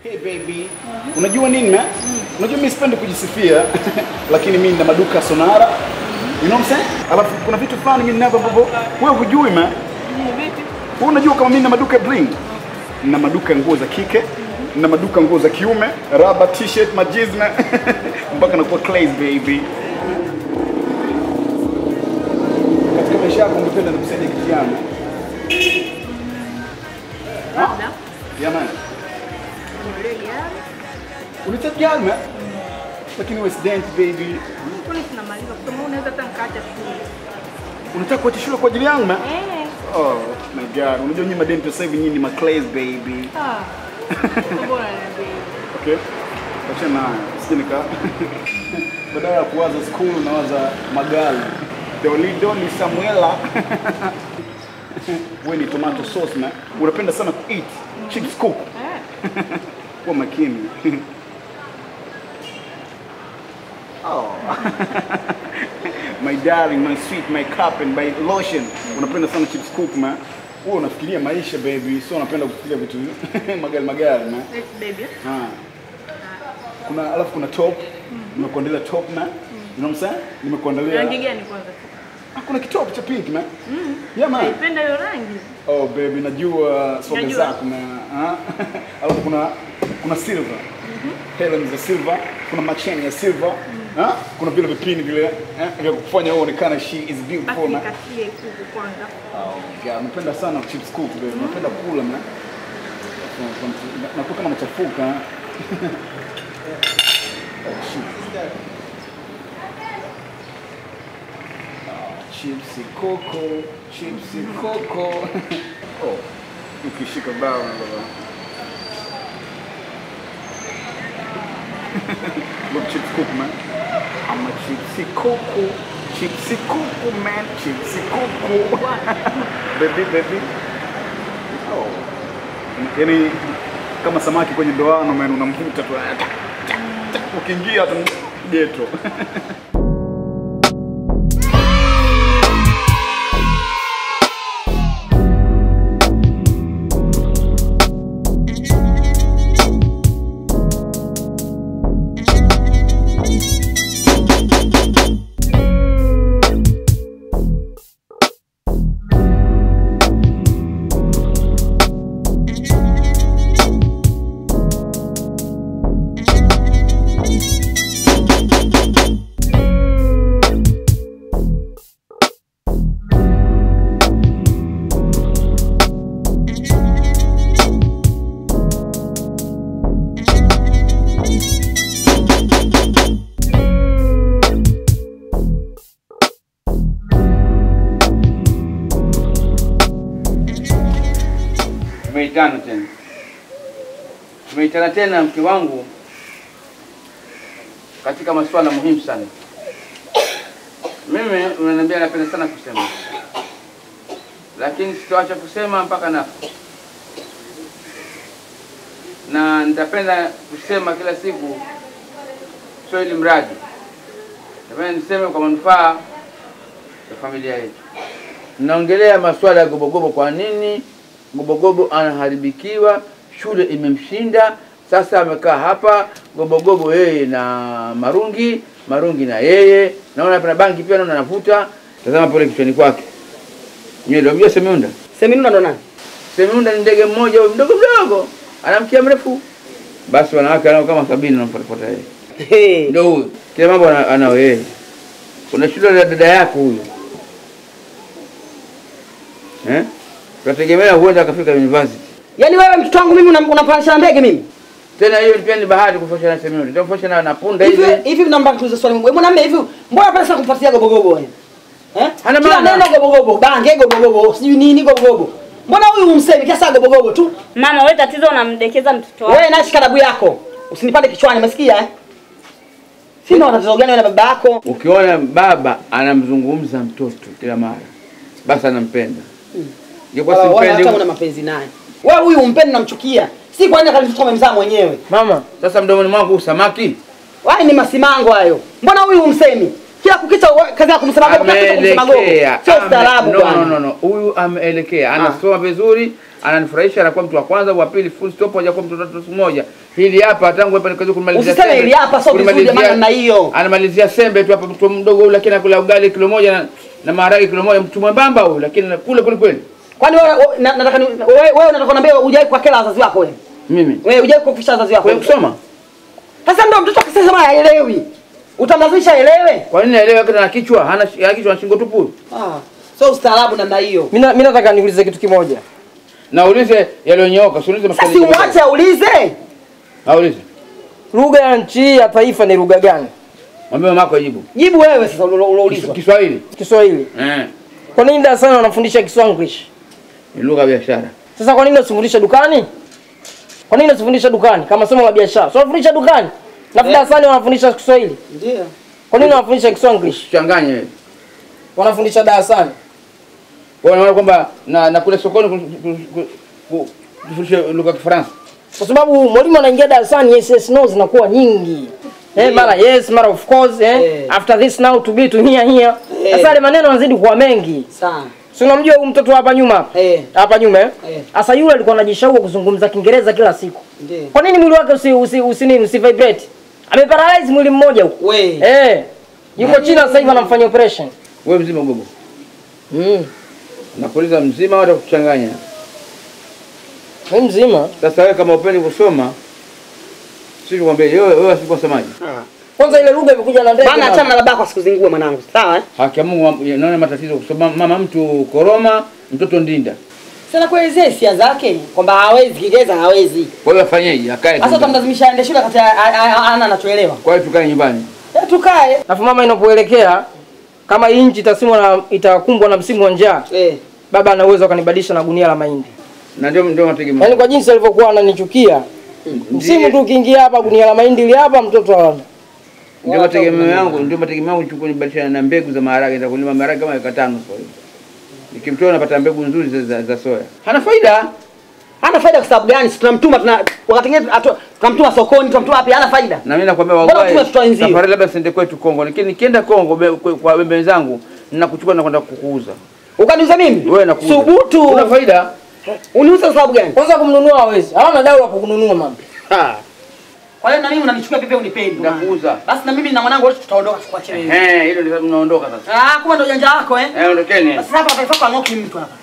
Hey baby. Unajua nini ma? Unajua mimi sipendi kujisifia lakini mimi nina maduka Sonara. You know what I'm saying? Alafu kuna vitu fulani mimi ninavyo ambavyo wewe hujui ma. Wewe unajua kama mimi nina maduka ya bling? Nina maduka ya nguo za kike, nina maduka ya nguo za kiume, raba, t-shirt, majizna mpaka nakuwa clays baby. Katika maisha yako ungependa nikusaidie kitu gani? Labda Jamani. ninunulie gari. Unataka gani ma? Lakini wewe student baby. Kwani tunamaliza kusoma, unaweza hata nikaacha shule. Unataka kuacha shule kwa ajili yangu ma? Eh, Oh my god. Unajua nyinyi madenti sasa hivi nyinyi ni maclays baby. ah. Bora niambie. Okay. Acha na sije nika badala ya kuwaza school nawaza magari. Doli Doli Samuela. Wewe ni tomato sauce na unapenda sana kueat chips cook. Eh, Kuwa makini. oh. my darling, my sweet, my cup and my lotion. Unapenda sana chips cook ma. Wewe unafikiria maisha baby, sio unapenda kufikiria vitu magari magari ma. yes, baby. Ah. Kuna alafu kuna top. Nimekuandalia top na. You know what I'm saying? Nimekuandalia. Rangi gani kwanza? Ah, kuna kitop cha pink man. Yeah man. Naipenda hiyo rangi. Oh baby, najua soga Najua. zako na ah. alafu kuna kuna silver. Helen za silver, kuna macheni ya silver. Ah, kuna vile vipini vile eh, vya kufanya wewe uonekane she is Basi beautiful man. nikatie kuku kwanza. Oh god, napenda sana chips cook baby. Napenda kula man. Nakuwa kama nachafuka. oh shit. Chipsi coco, chipsi coco. oh, ukishika bao na baba. Look, chips cook man. I'm a chipsi coco, chipsi coco man, chipsi coco. baby, baby. Oh. Yaani kama samaki kwenye ndoano man, unamvuta tu. Ukiingia tu geto. Tumeitana tena, tumeitana tena mke wangu katika masuala muhimu sana. Mimi unaniambia napenda sana kusema, lakini sitoacha kusema mpaka nafa, na nitapenda kusema kila siku, sio ili mradi, napenda niseme kwa manufaa ya familia yetu. Naongelea masuala ya Gobogobo. Kwa nini Gobogobo anaharibikiwa? Shule imemshinda, sasa amekaa hapa Gobogobo, yeye na Marungi, Marungi na yeye, naona pana bangi pia, naona anavuta. Tazama pale kichwani kwake nywele. Unajua Semiunda? Seminunda ndo nani? Semiunda ni ndege mmoja huyo mdogo mdogo, ana mkia mrefu. Basi wanawake anao kama sabini namfuatafuata yeye, Hey. ndio huyo. Kila mambo ana- anao yeye. Kuna shule la dada yako huyo eh? Tunategemea huenda akafika university. Yaani wewe mtoto wangu mimi unam- unapanisha ndege mimi? Tena hiyo pia ni bahati kufosha na Semiunda. Ndio kufosha na na punda Hivi hivi. hivi naomba nikuulize swali wewe mwanamume hivi mbona pale sasa kumfuatilia gobogobo wewe? Eh? Hana Kila maana. neno gobogobo, bange gobogobo, sijui nini gobogobo. Mbona huyu umsemi kiasi gobogobo tu? Mama, wewe tatizo unamdekeza mtoto wako. Wewe na shikadabu yako. Usinipande kichwani, umesikia eh? Sina tatizo gani wewe na baba yako? Ukiona baba anamzungumza mtoto kila mara, basi anampenda. Ingekuwa Wala wala hata una simpendi. mapenzi naye. Wewe huyu umpendi namchukia. Si kwa nini akalitoka amemzaa mwenyewe? Mama, sasa mdomoni mwangu samaki Wale ni masimango hayo. Mbona huyu umsemi? Kila kukicha we- kazi ya kumsema gogo, kila kukicha kumsema gogo. ameelekea. Sio Ame- ustaarabu no, bwana. no, no, no. Huyu ameelekea, anasoma vizuri, ananifurahisha, anakuwa mtu wa kwanza, wa pili, full stop, hajakuwa mtu wa tatu siku moja. Hili hapa tangu hapa nikaanza kumalizia Usiseme sembe, hili hapa, sio vizuri kulimalizia- jamani namna hiyo. Anamalizia sembe tu hapa, mtu mdogo huyu, lakini anakula ugali kilo moja na, na maharage kilo moja, mtu mwembamba huyu, lakini kule kule kweli. Kwani wewe wewe- na- nataka ni- wewe wewe unataka kuniambia hujai kuwakela wazazi wako wewe? Mimi Wewe hujai kuwafisha wazazi wako? kwa kusoma, Sasa ndio mtoto akisema haelewi. Utamlazimisha aelewe? kwa nini aelewe wakati ana kichwa hana hana kichwa na shingo tupu? Ah, sio ustaarabu namna hiyo. Mimi na- mimi nataka niulize kitu kimoja. Na uulize yaliyonyooka, usiulize Sasa maswali. si umwache aulize. Aulize. Lugha ya nchi hii ya taifa ni lugha gani? Mwambie mamako ajibu. Jibu wewe sasa ulo- uloulizwa. Kiswahili. Kiswahili. Eh. Kwa nini darasani wanafundisha Kiswanglish? Ni lugha ya biashara. Sasa kwa nini usifundishe dukani? Kwa nini usifundishe dukani kama somo la biashara? So wanafundisha dukani. Na darasani wanafundisha Kiswahili. Ndio. Kwa nini wanafundisha Kiswanglish? Changanya wewe. Wanafundisha darasani. Kwa hiyo unaona kwamba na na kule sokoni ku- ku- ku- ku- kufundisha lugha ya Kifaransa. Kwa sababu mwalimu anaingia darasani yes yes no zinakuwa nyingi. Eh, mara yes, mara of course eh. Eh. After this now to be to here here. Eh. Sasa yale maneno yanazidi kuwa mengi. Sana. Si unamjua huyu mtoto hapa nyuma hapa? Eh. Hapa nyuma eh? Eh. Sasa yule alikuwa anajishauri kuzungumza Kiingereza kila siku. Ndio. Kwa nini mwili wake usi usi, usi nini usi vibrate? Ameparalyze mwili mmoja huko. We. Eh. Yuko China sasa hivi anamfanyia operation. Wewe mzima gogo. Mm. Nakuuliza mzima au kuchanganya? Wewe mzima. Sasa wewe kama upendi kusoma sisi tukwambie wewe wewe asikuwa semaji. Kwanza ile lugha imekuja na ndege. Bana mama. achana na babako asikuzingue mwanangu. Sawa eh? Haki ya Mungu naona matatizo kusoma mama mtu koroma, mtoto ndinda. Sasa kuelezea hisia zake kwamba hawezi Kiingereza hawezi. Kwa hiyo afanyeje? Akae. Sasa tu. utamlazimisha aende shule kati ana anachoelewa. Kwa hiyo tukae nyumbani. Eh, Tukae. Alafu mama inapoelekea kama hii nchi itasimwa na itakumbwa na msimu wa njaa, Eh. baba ana uwezo akanibadilisha na gunia la mahindi. Na ndio ndio mategemeo. Yaani kwa jinsi alivyokuwa ananichukia. Msimu tu ukiingia hapa gunia la mahindi ili hapa mtoto aona. Ndio mategemeo yangu, ndio mategemeo yangu chukua nibadilisha na mbegu za maharage, nitakulima maharage kama eka tano kwa hiyo. Nikimtoa napata mbegu nzuri za, za, za soya. Hana faida. Hana faida kwa sababu gani? Si tunamtuma tuna wakati mwingine atu- tunamtuma sokoni, tunamtuma wapi? Hana faida. Na mimi nakwambia Mbona wallahi. tume tutoa wenzio? Safari labda siende kwetu Kongo, lakini nikienda Kongo be- kwa- kwa wembe wenzangu ninakuchukua na kwenda kukuuza. Ukaniuza mimi? Wewe nakuuza. Subutu. Una faida? Uniuza kwa sababu gani? Kwanza kumnunua hawezi. Hawana dau la kukununua mama. Kwa hiyo na mimi unanichukua vipi unipendi? Nakuuza. Basi na mimi na mwanangu wote tutaondoka tukuache wewe. Eh, hilo ndio mnaondoka sasa. Ah, kumbe ndo ujanja wako eh? Eh, ondokeni. Basi hapa taifa kwa ngoki mtu hapa.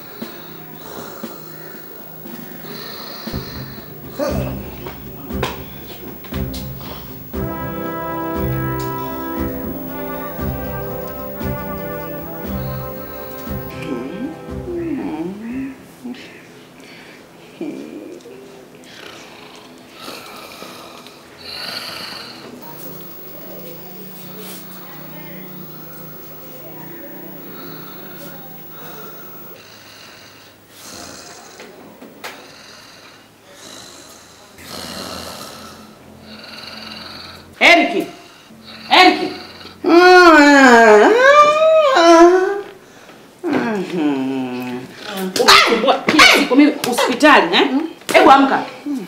Eriki. Eriki. Unasumbua kila siku mimi hospitali eh? Hebu amka.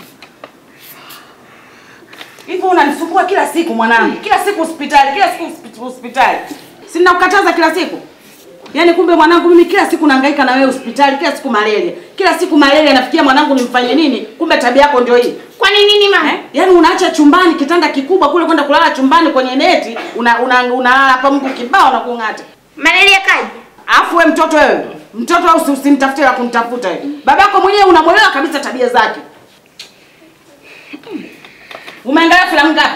Hivyo unanisumbua kila siku mwanangu. Kila siku hospitali, kila siku hospi- hospitali. Si ninakukataza kila siku? Yaani kumbe mwanangu mimi kila siku nahangaika na wewe hospitali, kila siku malaria. Kila siku malaria nafikia mwanangu nimfanye nini? Kumbe tabia yako ndio hii. Kwa nini nini mama? Eh? Yaani unaacha chumbani kitanda kikubwa kule kwenda kulala chumbani kwenye neti, una una unalala hapa mguu kibao na kung'ata. Malaria kaji. Alafu wewe mtoto wewe, mtoto wewe usi- usimtafute la kumtafuta wewe. Babako mwenyewe unamwelewa kabisa tabia zake. Umeangalia filamu ngapi?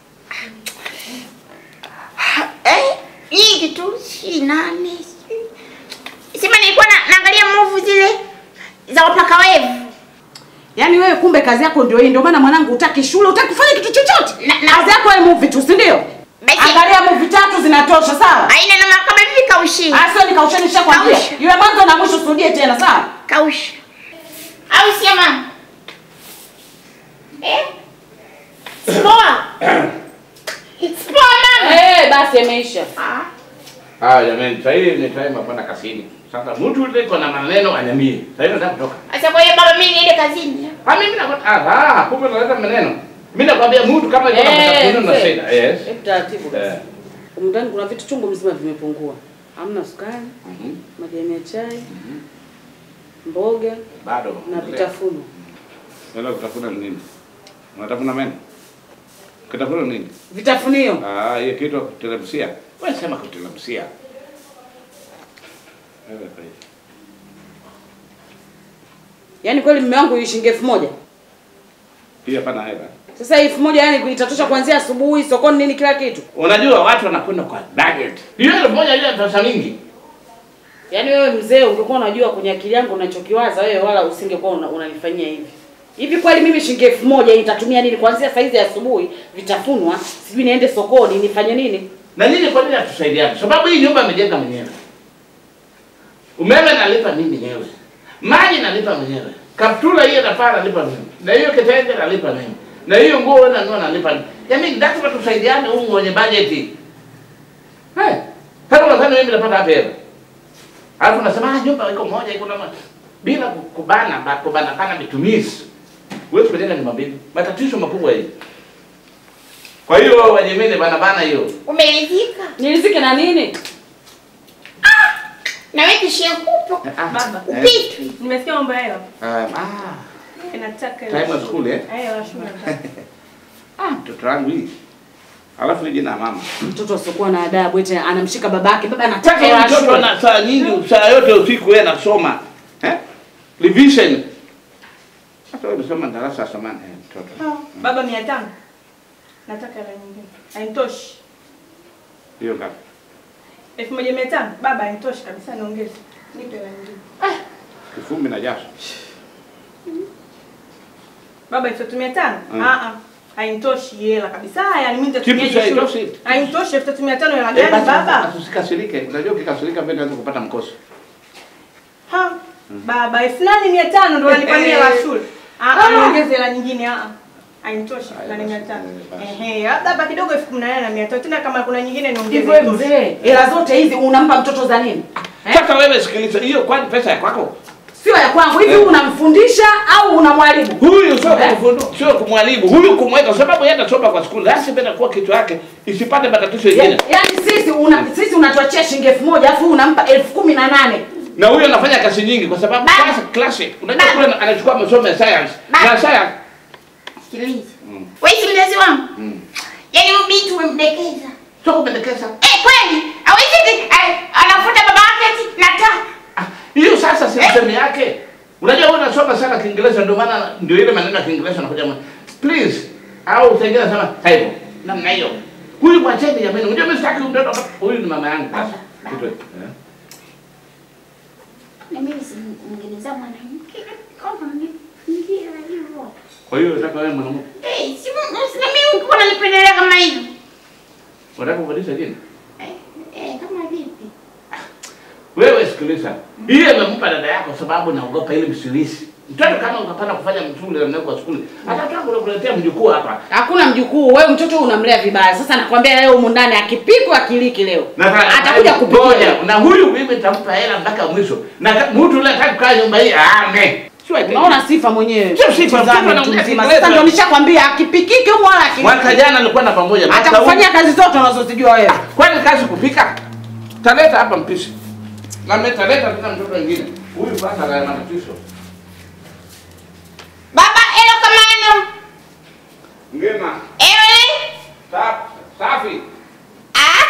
Eh, nyingi tu, si nane. si- Sema nilikuwa na, naangalia movie zile za wapaka wevu. Yaani wewe kumbe kazi yako ndio hii, ndio maana mwanangu hutaki shule, hutaki kufanya kitu chochote. Na- na- kazi yako wewe movie tu, si ndio? Basi- Angalia movie tatu zinatosha, sawa? Aina na kama vipi kaushi. Ah, sio nikausheni nishakwambia. Kausha. Yule mwanzo na mwisho usirudie tena, sawa? Kausha. Au sio mama? Eh? Spoa. Spoa mama. Eh, basi imeisha. Ah. Ah, jamani, sasa hivi ni time ya kwenda kazini. Sasa mtu yule iko na maneno anyamie. Sasa hivi nataka kutoka. Sasa kwa hiyo baba mimi niende kazini. Kwa mimi nakwambia ah, ah, kumbe unaleta maneno. Mimi nakwambia mtu kama iko na Eh, matatizo na mzee. shida. Yes. Hebu taratibu basi. Eh. Humu ndani kuna vitu chungu mzima vimepungua. Hamna sukari, Mhm. majani ya chai, mboga Bado. na vitafuno. Unaenda kutafuna nini? Unatafuna meno? Kitafuna nini? Vitafunio. Ah, hiyo kitu ya kuteremshia. Wewe sema kuteremshia. Wewe kwa hiyo. Yaani kweli mume wangu shilingi elfu moja. Pia pana hela. Sasa elfu moja yani itatosha kuanzia asubuhi sokoni nini kila kitu. Unajua watu wanakwenda kwa budget. Hiyo elfu moja ile pesa mingi. Yaani wewe mzee ungekuwa unajua kwenye akili yangu unachokiwaza wewe wala usingekuwa una, unanifanyia hivi. Hivi kweli mimi shilingi elfu moja nitatumia nini kuanzia saa hizi asubuhi vitafunwa, sijui niende sokoni nifanye nini? Na nini kwa nini hatusaidiane? Sababu hii nyumba amejenga mwenyewe. Umeme nalipa mimi mwenyewe. Maji nalipa mwenyewe. Kaptula hiyo nafaa nalipa mimi. Na hiyo kitenge nalipa mimi. Na hiyo nguo wewe nanua nalipa mimi. Yaani lazima tusaidiane humu mwenye budget. Eh. Sasa unadhani mimi napata hapa hela? Alafu unasema ah, nyumba iko moja iko na ma- bila ku- kubana ba- kubana kana mitumizi. Wewe kujenga nyumba mbili. Matatizo makubwa hii. Kwa hiyo wajemene bana bana hiyo. Umeridhika? Nilizike na nini? Na wewe kishia kupo. Baba, Upitwi. nimesikia mambo ya hela. Um, ah, Nataka hela. time of school eh? Eh, hela shule nataka. Ah, mtoto wangu hii. Alafu ni jina la mama. Mtoto asiokuwa na adabu eti anamshika babake. Baba Taka anataka hii hela mtoto shule. ana saa nyingi, saa yote usiku yeye anasoma. Eh? Revision. Hata wewe unasoma darasa la samani eh, mtoto. Baba mia tano. Nataka hela nyingine. Hainitoshi. Hiyo ngapi? Elfu moja mia tano. Baba hainitoshi kabisa niongeze. Nipe hela nyingine. Kifumbi na jasho. Baba elfu tatu mia tano? Mm. Ah ah. Hainitoshi hela kabisa. Yaani mimi nitatumia Kipi cha shule. haitoshi? Hainitoshi elfu tatu mia tano hela Eh, gani basi baba? Usikasirike. Unajua ukikasirika mbele unaweza kupata mkoso. Ha. Baba elfu nane mia tano ndo wanipania hela shule. Ah ah, niongeze hela nyingine ah. ah. Hainitoshi elfu nane mia tano. basi. Ehe, labda hapa kidogo elfu kumi na nane na mia tano. Tena kama kuna nyingine niongeze. Hivyo wewe mzee, hela zote hizi unampa mtoto za nini? Eh? Sasa wewe sikiliza, hiyo kwani pesa ya kwako? Sio ya kwangu. Hivi Eh. unamfundisha au unamwalimu? Huyu sio Eh? kumfundu, sio kumwalimu. Huyu kumweka sababu yeye atasoma kwa skuli. Lazima penda kuwa kichwa yake isipate matatizo Ya- mengine. Yaani sisi una sisi unatuachia shilingi elfu moja alafu unampa elfu kumi na nane. Na huyo anafanya kazi nyingi kwa sababu Baba. class classic. Unajua Baba. kule anachukua masomo ya science. Baba. Na science. Sikiliza. Wewe si mzazi wangu? Yaani huyu binti umemdekeza. Sio kupendekeza. Eh, kweli? Hawezi eti eh, anafuta baba yake eti nataka. Ah, Hiyo sasa si msemi yake. Unajua wewe unasoma sana Kiingereza ndio maana ndio ile maneno ya Kiingereza anakuja mwa. Please. Au utaingia sana hivyo. Namna hiyo. Huyu mwacheni jamani. Unajua mimi sitaki mtoto huyu ni mama yangu. Basi. Kitu hicho. Eh? Na mimi si mngeneza mwanamke kama ni ndio hivyo. Kwa hiyo unataka wewe mwanamke. Eh, si si- na mimi uko unanipendelea kama hivyo. Unataka kubadilisha jina? Eh, eh, kama vipi? Wewe sikiliza. Hii amempa dada yako sababu naogopa ile msilisi. Mtoto kama ukapanda kufanya msuli na kwa skuli. Hata kama unakuletea mjukuu hapa. Hakuna mjukuu, wewe mtoto unamlea vibaya. Sasa nakwambia leo humu ndani akipikwa akiliki leo. Atakuja kupikia. Ngoja, Na huyu mimi nitampa hela mpaka mwisho. Na ka- mtu yule hataki kukaa nyumba hii ame. Sio ati. Unaona sifa mwenyewe. Sio sifa, Tazame sifa mtu naongea mzima. Kiingereza. Sasa ndio nishakwambia akipikiki humu wala akiliki. Mwaka jana alikuwa na pamoja. Mwaka huu- Atakufanyia kazi zote unazozijua wewe. Kwani kazi kupika? Taleta hapa mpishi. Na metaleta tena mtoto mwingine. Huyu kwanza ana matatizo. Baba, elo kamano. Ngema. Ewe. Safi. Safi. Ah.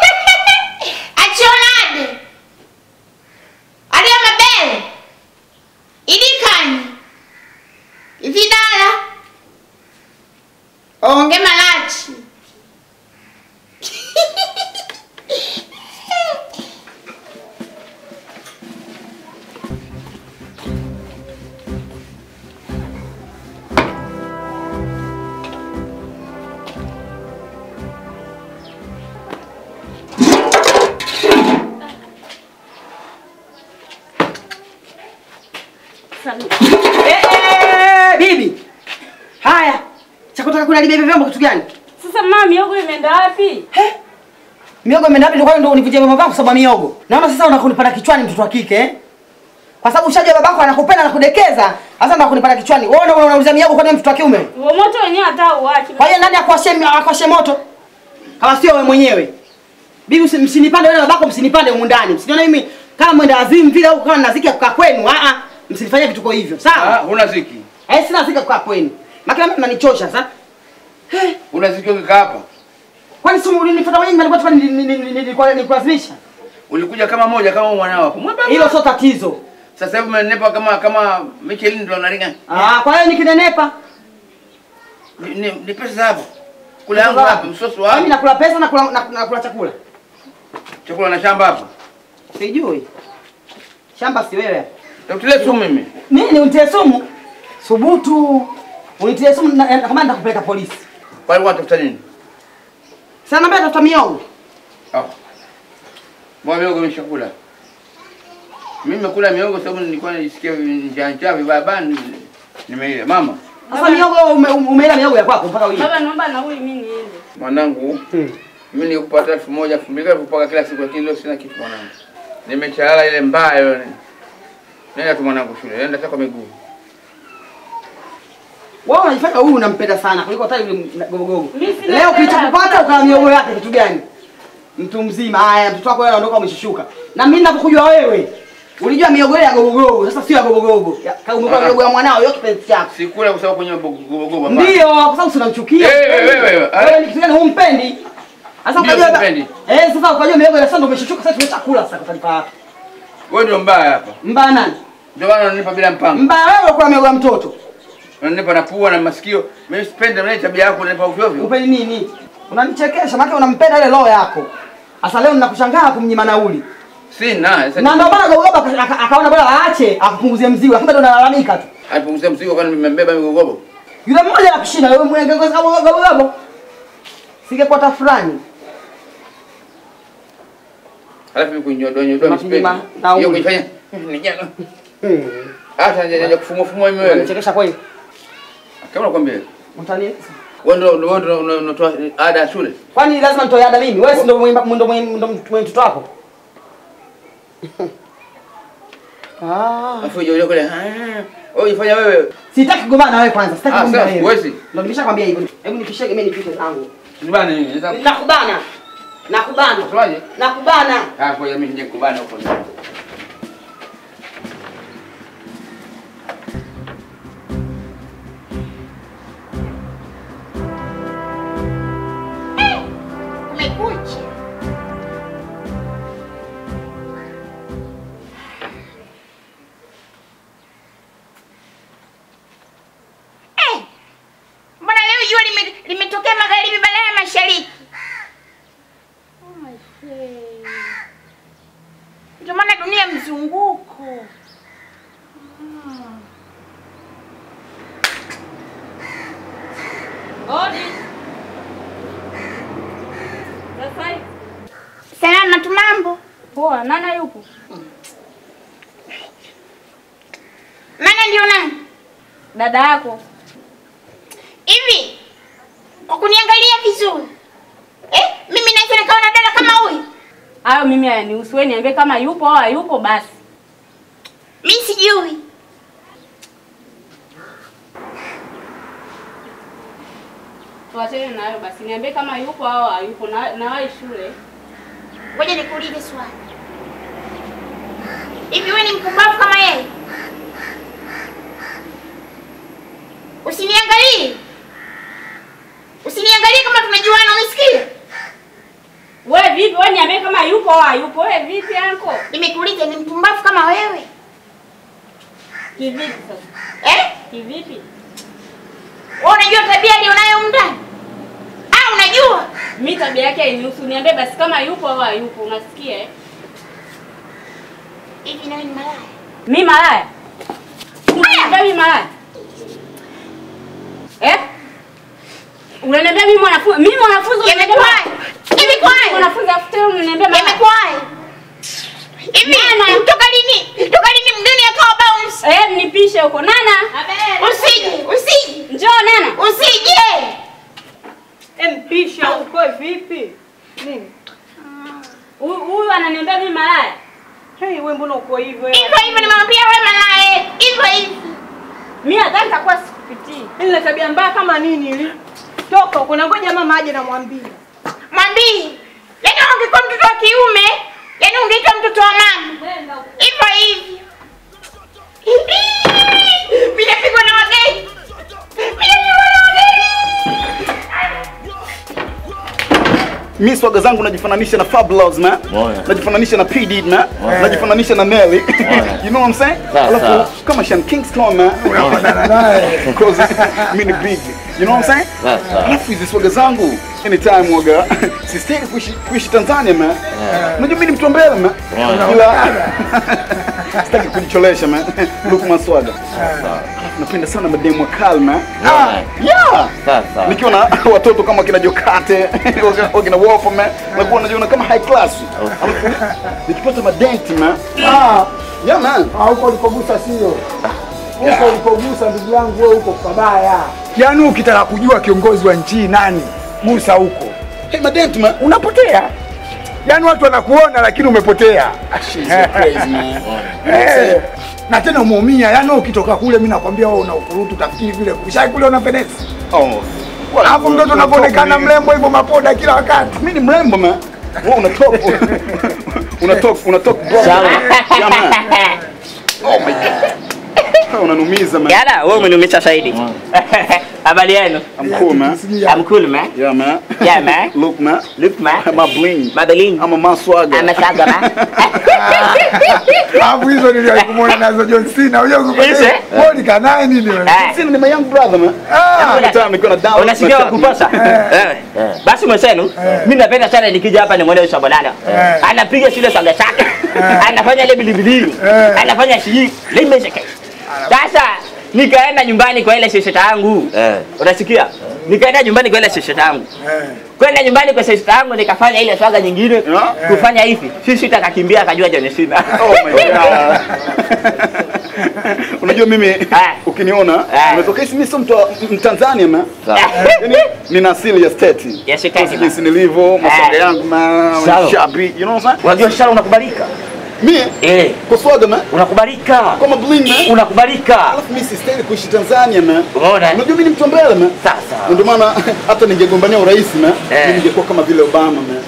Achionade. Aliyo mabele. Idikani. Ividala. Onge malachi. Eh, eh, bibi. Haya. Cha kutaka kula libebe vyombo kitu gani? Sasa mama miogo imeenda wapi? He? Miogo imeenda wapi? Ndio ndio univunjia vyombo vyangu kwa sababu ya miogo. Naona sasa unakunipanda kichwani mtoto wa kike eh? Kwa sababu ushajua babako anakupenda na kudekeza. Sasa ndio kunipanda kichwani. Wewe ndio unauliza miogo kwa nini mtoto wa kiume? Huo moto wenyewe hata uachi. Kwa hiyo nani akwashe akwashe moto? Kama sio wewe mwenyewe. Bibi usi- msinipande wewe na babako msinipande humu ndani. Msinione mimi kama mwenda azimu vile au kama naziki ya kukaa kwenu. Ah ah. msinifanyie vituko hivyo. Ah, Sawa? huna ziki. Eh, sina zika kwa kwenu. Maki mimi mnanichosha sasa. Eh, Huna ziki ukikaa hapa. kwani si ulinifuata wewe nilikuwa tu nilikuwa nikulazimisha? Ulikuja kama moja kama mwanao wako. Mwembamba. Hilo sio tatizo. Sasa hivi umenepa kama kama Michelin ndo naringa. Ah, kwa hiyo nikinenepa Ni, ni, ni pesa hapo. Kula yangu wapi? Msosi Mimi wapi? nakula pesa na kula na- nakula chakula. Chakula na shamba hapa. Sijui. Shamba si wewe. Takutilia sumu mimi. Nini unitie sumu? Subutu. Unitie sumu na- na- kama nitakupeleka polisi. Kwa hiyo watafuta nini? Sasa naomba tafuta miongo. Ah. Mbona miogo nimeshakula? Mimi nimekula miogo sababu nilikuwa nisikia njaa njaa vibaya bani nimeila. Mama, Sasa miongo ume- umeila miongo ya kwako mpaka wewe. Baba, naomba nauli mimi niende. mwanangu, mimi nikupata elfu moja elfu mbili kupaka kila siku, lakini leo sina kitu mwanangu. Nimechalala ile mbaya ile. Nenda tu mwanangu shule, nenda hata kwa miguu. Wewe unajifanya huyu unampenda sana kuliko hata yule gogogogo. Mimi sina Leo hela. kilichokupata ukala miogo yake kitu gani? Mtu mzima. Haya, mtoto wako wewe anaondoka umeshushuka. Na mimi ninapokujua wewe, ulijua miogo ile ya gogogogo, sasa sio ya gogogogo. Ya- ka- Umekuwa Ah. miogo ya mwanao, hiyo kipenzi chako. Sikula kwa sababu kwenye gogogogo. Ndio, kwa sababu unamchukia. Eh, wewe, wewe, wewe. Wewe ni kitu gani humpendi? Sasa Ndio, ukajua simpendi. Eh, sasa ukajua miogo ya sasa ndio umeshushuka sasa tumeshakula sasa kwa taarifa yako. Wewe ndio mbaya hapa. Mbaya nani? Ndio maana unanipa bila mpango. Mbaya wewe unakula miogo ya mtoto. Unanipa na pua na masikio. Mimi sipendi mimi tabia yako unanipa ovyo ovyo. Upendi nini? Unanichekesha maana unampenda ile roho yako. Sasa leo ninakushangaa kumnyima nauli. Sina. Sasa Na ndio maana Gogoba aka- aka- akaona bora aache akupunguzie mzigo. Kumbe ndo unalalamika tu. alipunguzia mzigo kwani nimembeba migogobo. Yule mmoja anakushinda wewe mwenge kwa sababu Gogoba. Singekuwa tafurani. Halafu mimi kunyodoa nyodoa Mapinyi msipendi. ma- nauli. Hiyo kuifanya nijana. Hata nje kufumua fumua mimi wewe. Unanichekesha kweli. Kama nakwambia. Mtani. Wewe ndio wewe ndio una- unatoa ada ya shule. Kwani lazima nitoe ada mimi? Wewe si ndo mwimba ndo mwimba- ndo mwenye mtoto wako? Ah. Alafu uje kule. ah, Wewe ifanya wewe. Sitaki kugombana na wewe kwanza. Sitaki Ah, kugombana sasa na wewe. huwezi. Ndio nimeshakwambia hivyo. Hebu nipishege mimi nipite zangu. Nibana nini? Naweza Nakubana. Nakubana. kusemaje? Nakubana. Ah, kwa mimi nije kubana huko. Umekucha. Eh, Mbona leo jua lime- limetokea magharibi badala ya mashariki? Ndio maana dunia mzunguko. Odi. Sasa hivi. Salama tu mambo. Poa, nana yupo? Maana ndio nani? Dada yako. Hivi kwa kuniangalia vizuri. Eh, mimi naweza nikawa na dada kama huyu? Hayo mimi hayanihusu. Wewe niambie kama yupo au hayupo basi. Mimi sijui. Tuachane na hayo basi. Niambie kama yupo au hayupo na nawahi shule. Ngoja nikuulize swali. Hivi wewe ni mpumbavu kama yeye? Usiniangalie. Usiniangalie kama tunajuana, umesikia? Wewe vipi? Wewe niambie kama yupo au hayupo. Wewe vipi yako? Nimekuuliza ni mpumbavu kama wewe? Kivipi sasa? Eh? Kivipi? Wewe unajua tabia alionayo humu ndani? Ah, unajua? Mimi tabia yake hainihusu. Niambie basi kama yupo au hayupo. Unasikia eh? Hivi nawe ni malaya? Mimi malaya. Unaniambia mimi malaya? Eh? Unaniambia mimi mwanafunzi, mimi mwanafunzi unaniambia Yamekuwaje? Yamekuwaje? mwanafunzi afuta unaniambia malaya. Yamekuwaje? Hivi toka lini? Toka lini mgeni akawa bounce? Eh, mnipishe huko. Nana. Usije, usije. Njoo Nana. Usije. Mpisha huko vipi? Nini? Huyu huyu ananiambia mimi malaya. Hey, wewe mbona uko hivyo? Hivyo hivyo nimemwambia wewe malaya. Hivyo hivyo. Mimi nadhani nitakuwa sikupitii. Ile tabia mbaya kama nini ili? Toka huko na ngoja mama aje namwambia. Mwambie. Yaani ungekuwa mtoto wa kiume, yaani ungeitwa mtoto wa mama. Hivyo hivyo. Mimi napigwa na wageni. Mimi napigwa na wageni. mi swaga zangu najifananisha na Fabulous man Moja. najifananisha na P Diddy man najifananisha na Nelly you know what I'm saying Sawa, sawa. alafu kama Sean Kingston man because mi ni big you know what I'm saying Sawa, sawa. alafu hizi swaga zangu anytime waga sistahili kuishi kuishi Tanzania man unajua mi ni mtu wa mbele man ila sitaki kujicholesha man look my swaga napenda sana mademu wa kali man Moja. yeah Sawa, sawa. nikiwa na watoto kama kina Jokate wakina- wakina Wolf man nakuwa najiona kama high class alafu nikipata madenti man ah yeah man Ah, huko ulikogusa sio huko ulikogusa ndugu yangu, wewe huko pabaya. Yaani ukitaka kujua kiongozi wa nchi nani, gusa huko, hey madenti man unapotea. Yaani watu wanakuona lakini umepotea. she's so crazy man Eh, na tena umeumia. Yaani wewe ukitoka kule, mimi nakwambia wewe una ukurutu, utafikiri vile ushai kule una fenesi. oh Alafu mtoto unavyoonekana mrembo hivyo, mapoda kila wakati. mimi ni mrembo man wewe una talk una talk una talk bro Sawa. yeah man oh my god unanumiza man Yana, wewe umeniumisha zaidi. Habari yenu? I'm cool man I'm cool man. yeah man Yeah man. look man Look man. my bling Mabeling. I'm a man swagger I'm a saga man. Alafu hizo niliwahi kumuona nazo John Cena. Unajua Hizo, eh? wewe ni kanaye nini wewe? Eh, Sina ni my young brother man Ah, every time nikiwa na down Unasikia wakuposa? Eh. Basi mwenzenu, mimi napenda sana nikija hapa nimwone Yusuf Bonano. Eh. Anapiga shule songa chake. Anafanya ile bilibilini. Eh. Anafanya shii. Limeshike. Sasa nikaenda nyumbani kwa ile shishita yangu. Eh. Unasikia? Nikaenda nyumbani kwa ile shishita yangu. eh. Kwenda nyumbani kwa shishita yangu nikafanya ile swaga nyingine. Yeah. Kufanya hivi. Shishita akakimbia akajua John Cena. Oh my god. Unajua mimi Ah. ukiniona Ah. umetokea mimi sio mtu wa- Mtanzania man. Sawa. Yaani nina asili ya state. Ya state, Kwa man. jinsi nilivyo, maswaga Ah. yangu man, Sawa. shabi, you know what I'm saying? Unajua shara unakubalika. Mimi Eh, kwa swaga man, unakubalika. kama bling man. Unakubalika. Alafu mimi sistahili kuishi Tanzania man. Umeona? Unajua mimi ni mtu wa mbele man. Sasa. Ndio maana hata ningegombania urais man, Eh. mimi ningekuwa kama vile Obama man.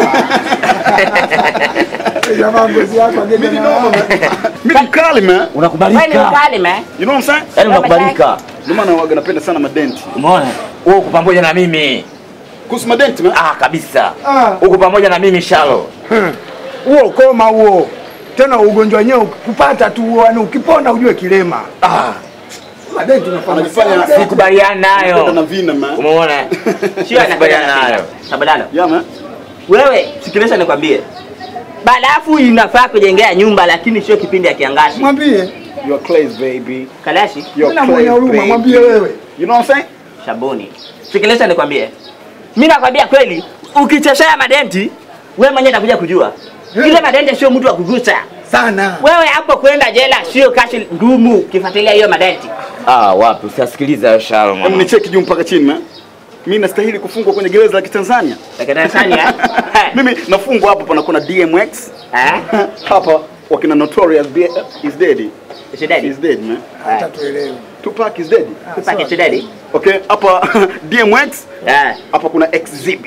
Jamaa ngozi yako Mimi ni agenda noma na man. Mimi ni mkali man. Wewe ni Unakubalika. mkali man. You know what I'm saying? Yaani unakubalika. Ndio maana waga napenda sana madenti. Umeona? Wewe uko pamoja na mimi. Kuhusu madenti man. Ah, kabisa. Ah. Uko pamoja na mimi Shalo. huo koma huo. Tena ugonjwa wenyewe ukipata tu, yani ukipona ujue kilema. Ah, Baadaye tunafanya Anajifanya sikubaliana Kwenda nayo. na vina man. Umeona? Sio Sikubaliana nayo. Sabadano. Yeah man. Wewe sikiliza nikwambie. Barafu inafaa kujengea nyumba lakini sio kipindi ya kiangazi. Mwambie, You are class baby. Kalashi, You tena are mwenye class huruma, baby. mwambie wewe. You know what I'm saying? sabuni. Sikiliza nikwambie. Mimi nakwambia kweli, ukicheshea madenti, wewe mwenyewe utakuja kujua. Ile madenti sio mtu wa kugusa. Sana. Wewe hapo kwenda jela sio kashi ngumu ukifuatilia hiyo madenti. Ah, wapi? Usisikilize hayo Shalo Hebu mwana. nicheki juu mpaka chini man. Mimi nastahili kufungwa kwenye gereza la Kitanzania. Lakini Tanzania. Mimi nafungwa hapo pana kuna DMX. Eh? Hapa wakina Notorious B- is dead. Is dead? Is dead man. Hata tuelewe. Tupac is dead. Tupac is dead? Okay, hapa DMX, Eh. hapa kuna Exhibit.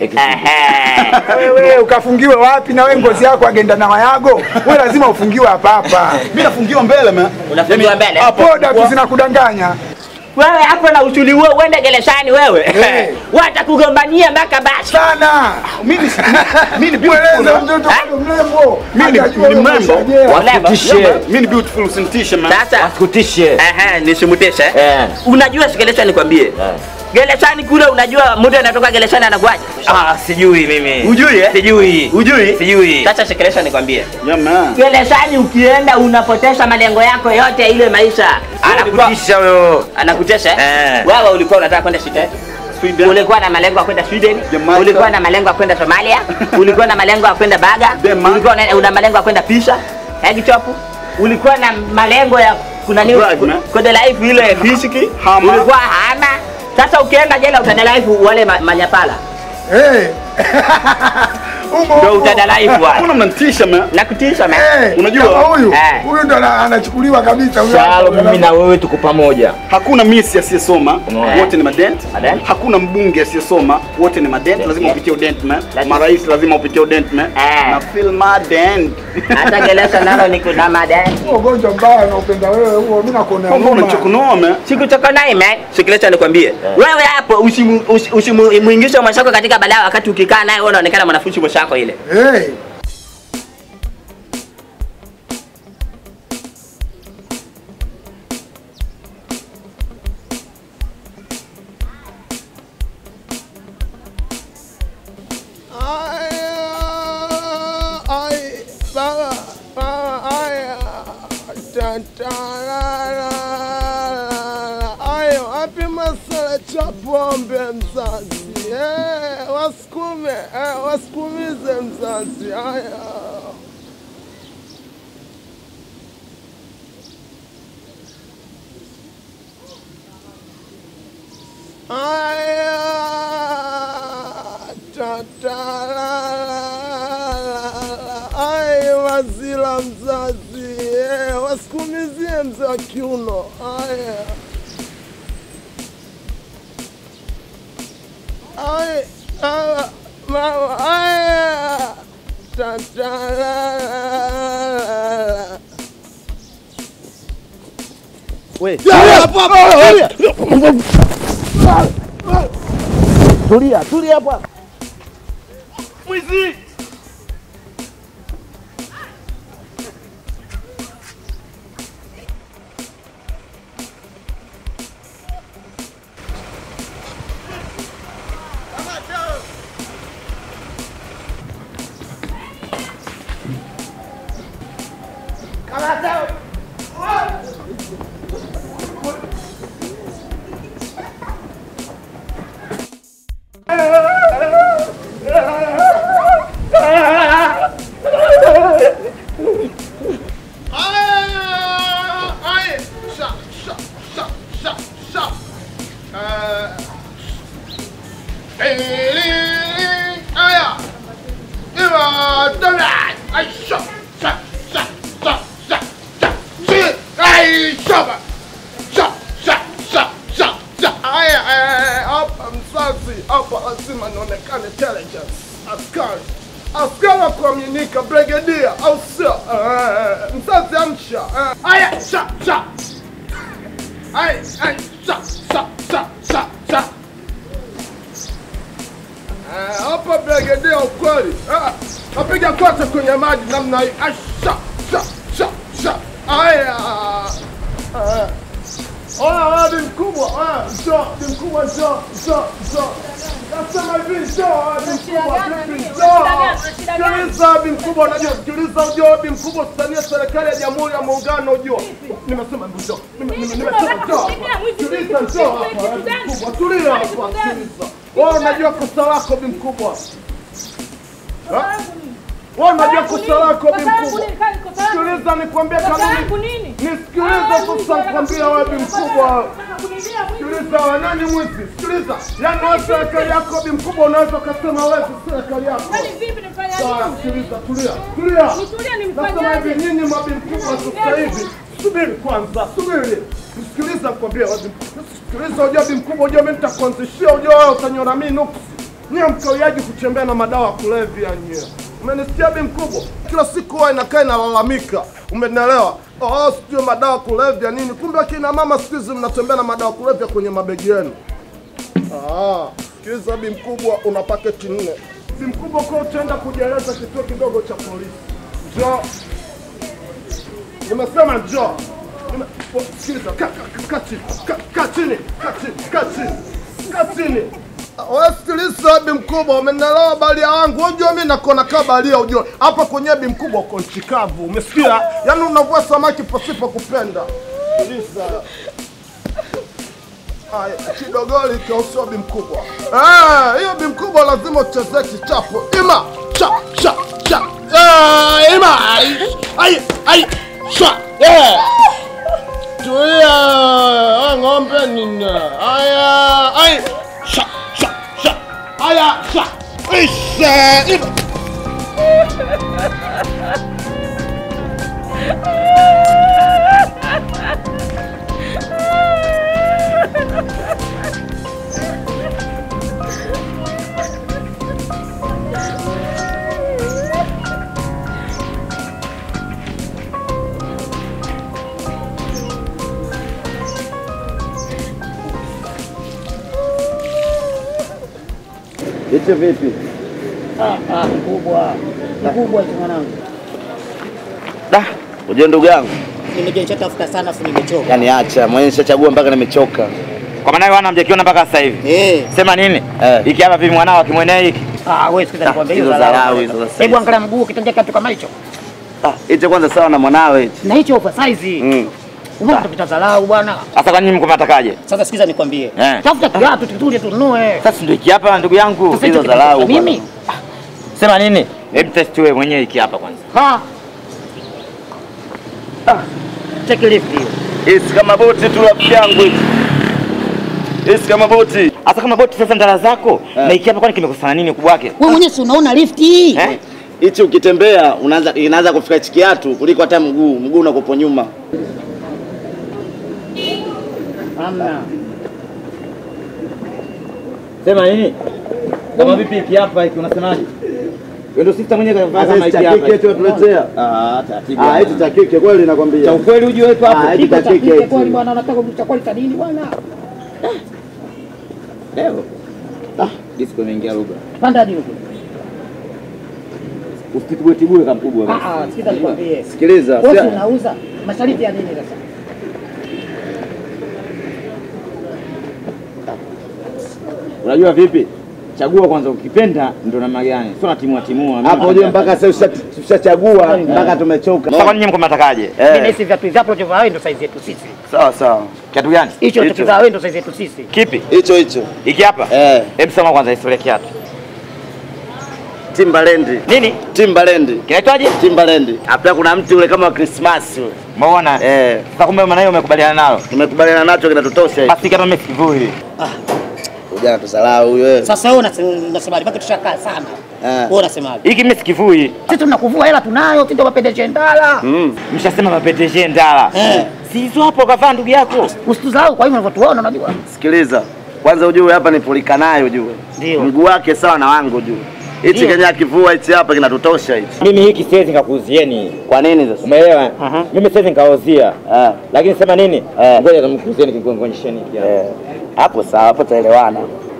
Ehe. Wewe ukafungiwe wapi na wewe ngozi yako agenda na wayago? Wewe lazima ufungiwe hapa hapa. Mimi nafungiwa mbele man. Unafungiwa mbele? Poda tu zinakudanganya. Wewe hapo na uchuli huo uende gerezani wewe. Eh. Watakugombania mpaka basi. Sana. Mimi mimi ni Mweleze beautiful. mtoto bado mrembo. Mimi ni- Hajajua ni wewe mrembo. umeshajea. Wasikutishe. Yeah, man. Mimi ni beautiful usinitishe man. Sasa Wasikutishe. Ehe, nisimutishe. Eh. Unajua sikelesha nikwambie. Gerezani kule unajua mtu anatoka gerezani anakuaje? Ah, sijui mimi. Ujui eh? Sijui. Ujui? Sijui. Sasa sikelesha nikwambie. Yeah man. Gerezani ukienda unapoteza malengo yako yote ile maisha. Anakupa Anakutisha wewe. anakutesha eh? Eh. Wewe ulikuwa unataka kwenda Sweden? Sweden. Ulikuwa na malengo ya kwenda Sweden? Jamaica. Ulikuwa na malengo ya kwenda Somalia? Ulikuwa na malengo ya kwenda Baga? Denmark. Ulikuwa na, una malengo ya kwenda Pisa? Egg chop? Ulikuwa na malengo ya kuna nini? Right, man. Kwenda life ile fisiki? Hama. Ulikuwa hama. Sasa ukienda jela utadelive wale ma, manyapala. Eh, Umo Ndio umo. utadalaifu Mbona bwana. mnanitisha man? Nakutisha man. Eh, Unajua? kama huyu Eh. huyu ndo ana- anachukuliwa kabisa huyu Shalo, hapa. mimi na wewe tuko pamoja. Hakuna misi asiyesoma, Eh. wote ni madent. Madent. Hakuna mbunge asiyesoma, wote ni madent. Lazima upitie udent man. Lazima. Marais lazima upitie udent man. Eh. Na feel madent. Hata gelesha nalo ni kuna madeni. Huo ugonjwa mbaya unaupenda wewe huo, mimi nakuonea Mbona huruma. unachokonoa man? Sikuchoka naye man. Sikiliza nikwambie. Wewe hapo usimu- usi- usimuingishe mwenzako katika balaa wakati ukikaa naye wewe unaonekana mwanafunzi mwenzako ile. Eh. Ayo, wapi masala cha pombe mzazi? Eh, wasukume, eh, wasukumize mzazi. Aya. Aya, tatarala. Aya, wazila mzazi. Eh, wasukumizie mzee wa kiuno. Aya. Ay, mama, mama, ay, tatarala. We, Tulia hapo hapo, tulia. tulia, tulia hapo. hapo. Mwizi! Ay, sha, sha, sha, sha, sha. Eh, eh, aya. Iwa, dala. Ay, sha, sha, sha, sha, sha, sha. Si, ay, sha, sha, sha, sha, sha, sha. Aya, eh, hapa mzazi, hapa lazima nionekane intelligence. Askari. Askari wa kuaminika, brigadia, au sio? Eh, mzazi amsha. Eh, aya, sha, sha. Ay, ay, sha, sha, sha, sha, sha. Eh, hapa brigadia ukweli. Ah, napiga kote kwenye maji namna hii. Ay, sha, sha, sha, sha. Aya. Eh. Oya, wewe ni mkubwa. Oya, njoo, ni mkubwa njoo, njoo, njoo. Nasema hivi njoo, wewe ni mkubwa vipi? Njoo. Sikiliza bi mkubwa, unajua sikiliza, ujue bi mkubwa usitanie serikali ya Jamhuri ya Muungano, ujue. Nimesema hebu njoo. Nime- nime- Nimesema njoo. Sikiliza, njoo hapa, wewe bi mkubwa. Tulia hapa, sikiliza. Wewe unajua kosa lako bi mkubwa. Ha? Wewe unajua kosa lako bi mkubwa. Sikiliza nikwambie kanuni. Nisikilize sasa nikwambie wewe bi mkubwa. Sikiliza wewe nani mwizi? Sikiliza. Yaani wewe serikali yako bi mkubwa unaweza ukasema wewe si serikali yako. Sawa, sikiliza, tulia. Tulia. Nasema hivi nyinyi mabi mkubwa sasa hivi. Subiri kwanza, subiri. Nisikiliza nikwambie wewe. bi mkubwa. Sikiliza unajua bi mkubwa unajua mimi nitakuanzishia unajua wewe utanyora mimi nuksi. Nyie mkawiaji kutembea na madawa ya kulevya nyie. Umenisikia bi mkubwa? Kila siku huwa inakaa inalalamika. Umenielewa? Oh, sijui madawa ya kulevya nini. Kumbe akina mama siku hizi mnatembea na madawa ya kulevya kwenye mabegi yenu. Ah, sikiliza bi mkubwa, una paketi nne. Bi mkubwa, kwa utaenda kujieleza kituo kidogo cha polisi. Njoo. Nimesema njoo. Nime- oh, Sikiliza, kaa ka, ka, chini, ka, ka chini, ka chini, ka chini, ka chini. Wewe sikiliza bi mkubwa, umenielewa balia wangu. Unajua mimi nakona kaa balia ujue. Hapa kwenye bi mkubwa uko nchi kavu. Umesikia? Yaani unavua samaki pasipo kupenda. Sikiliza. Haya, kidogoli kausio bi mkubwa. Ah, hiyo bi mkubwa lazima uchezee kichapo. Ima, cha, cha, cha. Ah, ima. Ai, ai, ai. Cha. Yeah. Tulia. Ah, ng'ombe nini? Aya, ai. Cha, cha, cha. Aya, cha. Isha. Iba. Hicho vipi? Ah, ah, mkubwa. Mkubwa tu mwanangu. Da, unajua ndugu yangu, Nimejishatafuta sana afu nimechoka. yani acha mwenyewe nishachagua mpaka nimechoka. Kwa maana wana mjakiona mpaka sasa hivi. Eh. Sema nini? Eh. Hiki hapa vipi mwanao akimwenea hiki? Ah, wewe sikiza nikwambia hiyo hizo dharau. dharau hizo sasa. Hebu angalia mguu kitanja kitu kama hicho. Ah, hicho kwanza sawa na mwanawe hicho. Na hicho oversize. Mm. Umeona tupita dharau bwana. Sasa kwa nini mko mnatakaje? Sasa sikiza nikwambie. Eh. Tafuta kiatu tutuje tununue. Sasa ndio hiki hapa ndugu yangu. Sasa hizo hicho dharau kinataka bwana. Mimi? Sema nini? Hebu test wewe mwenyewe hiki hapa kwanza. Ha. Ah. Take lift hiyo. Hisi kama boti tu rafiki yangu hicho. Hisi kama boti. Hasa kama boti sasa ndala zako Eh. na hiki hapa kwani kimekosana nini ukubwa wake? Wewe mwenyewe si unaona lift hii? Eh? Hichi ukitembea unaanza inaanza kufika hichi kiatu kuliko hata mguu, mguu unakopo nyuma. Hamna. Sema nini? Kama vipi hiki hapa hiki unasemaje? Wewe ndio sister mwenyewe kavaa Sasa kama hichi hiki cha hapa. kike tu watuletea. Ah, taratibu. Ah, hichi cha kike kweli nakwambia. cha ukweli ujue wetu Ah, hapo. hichi Kiko cha cha kike kike kweli hichi. bwana, unataka cha kweli cha nini bwana? Leo. Ah, disco imeingia lugha. Panda hadi huko. Usitibue tibue kama mkubwa basi. Ah, ah, sikiza nikwambie. Sikiliza. Wewe sia- unauza masharti ya nini sasa? Unajua vipi? Chagua kwanza ukipenda ndo namna gani. Sio natimua timua. Hapo ujue mpaka sasa usha- tushachagua mpaka tumechoka. Sasa kwa nini mko mnatakaje? Mimi Eh, nahisi viatu vyako ulivyovaa wewe ndo size yetu sisi. sawa sawa. Kiatu gani? Hicho Hicho. ulichokivaa wewe ndo size yetu sisi. Kipi? Hicho hicho. Hiki hapa? Eh, Hebu sema kwanza historia kiatu. Timbaland. Nini? Timbaland. Kinaitwaje? Timbaland. Hapa kuna mti ule kama wa Christmas ule. Umeona? Eh, Sasa kumbe maana hiyo umekubaliana nalo. tumekubaliana nacho kinatutosha hicho. Basi kama mimi sikivui. Ujana tusalau huyo. Sasa wewe unasema- unasemaje? Baki tushakaa sana. Eh. Wewe unasemaje? Hiki mimi sikivui. Sisi tunakuvua hela tunayo, sisi ndio mapendeshe ndala. Mm. Mshasema mapeteje ndala. Eh. Si hizo hapo kavaa ndugu yako. Usituzao kwa hivyo unavyotuona unajua. Sikiliza. Kwanza ujue hapa ni polika nayo ujue. Ndio. Mguu wake sawa na wangu ujue. Hichi Ndio. kenye akivua hichi hapa kinatutosha hichi. Mimi hiki siwezi nikakuuzieni. Kwa nini sasa? Umeelewa? Mhm. Mimi siwezi nikauzia. Eh. Lakini sema nini? Eh. Ngoja nimkuuzieni kikuonyesheni hiki hapa. Eh. Hapo sawa, hapo taelewana.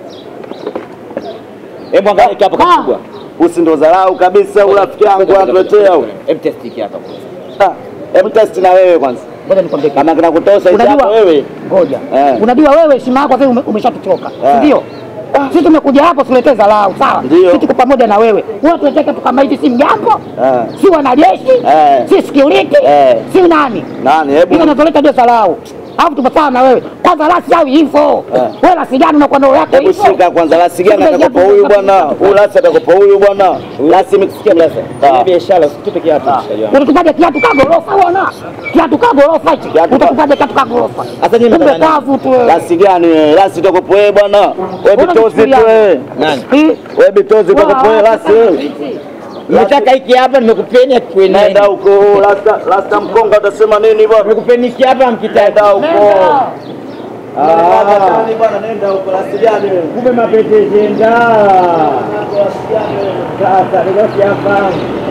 Hebu angalia hiki hapa kikubwa. Usi ndo dharau kabisa, urafiki yangu anatuletea huko. Hebu test hiki hapa. Ah, Hebu test na wewe kwanza. Ngoja nikwambie kitu. Kama kinakutosha hichi Unajua- hapo wewe. Ngoja. Eh. Unajua wewe heshima yako sasa ume- umeshatutoka. Eh. Si ndio? Sisi tumekuja hapo tuletee dharau, sawa? Ndio. Sisi tuko pamoja na wewe. Wewe tuletee kitu kama hichi si mjambo? Eh. Si wanajeshi? Eh. Si security? Eh. Si nani? Nani? Hebu Hizo natoleta ndio dharau. Alafu tupo sawa na wewe. Kwanza lasi au hivyo. Eh. Wewe lasi gani unakuwa ndio yako Hebu hivyo? shika kwanza lasi gani atakopa huyu bwana? Huyu lasi atakopa huyu bwana. Lasi mkisikia blasa. Ile biashara usitupe kiatu mshikaji wangu. Unatupaje kiatu ka gorofa bwana? Kiatu ka gorofa hichi. Kiatu ka- Utatupaje kiatu ka gorofa? Sasa nyinyi Kumbe mnataka kavu tu wewe. Lasi gani wewe? Lasi utakopa wewe bwana. Wewe Mbona bitozi tu unachukulia? wewe. Nani? Eh? Wewe bitozi utakopa wewe lasi wewe. Nimetaka hiki hapa nimekupeni akikueni. Nenda huko. Lasta lasta mkonga utasema nini bwana? Nimekupeni hiki hapa mkitaka. Nenda huko. Nenda. Ah, bwana nenda huko lasi gani wewe? Kumbe mapeteje ndala. Sasa ndio hapa.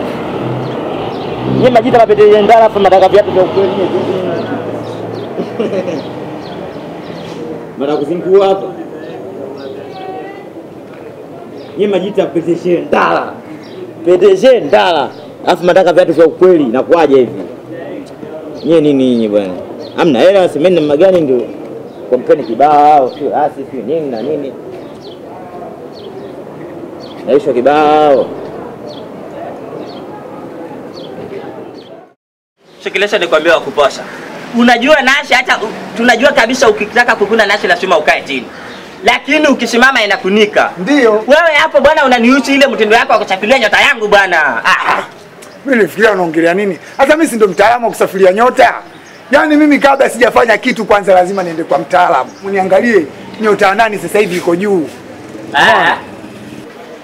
Nyie majita mapeteje ndala afu mnataka viatu vya ukweli nyie. Mara kuzingua hapa. Nyie majita peteje ndala. Peteje ndala. Afu mnataka viatu vya ukweli inakuwaje hivi? Nyie nini nyinyi bwana? Hamna hela semeni namna gani ndio kompeni kibao sio asi sio nini na nini naisha kibao Shikilesha nikwambia wakuposha. Unajua nashi hata u- tunajua kabisa ukitaka kukuna nashi lazima ukae chini. Lakini ukisimama inakunika. Ndio. Wewe hapo bwana unaniuchi ile mtindo wako wa kuchapilia nyota yangu bwana. Ah. Mimi nilifikiria unaongelea nini? Hata mimi si ndo mtaalamu wa kusafiria nyota. Yaani mimi kabla sijafanya kitu kwanza lazima niende kwa mtaalamu. Uniangalie nyota ya nani sasa hivi iko juu. Ah.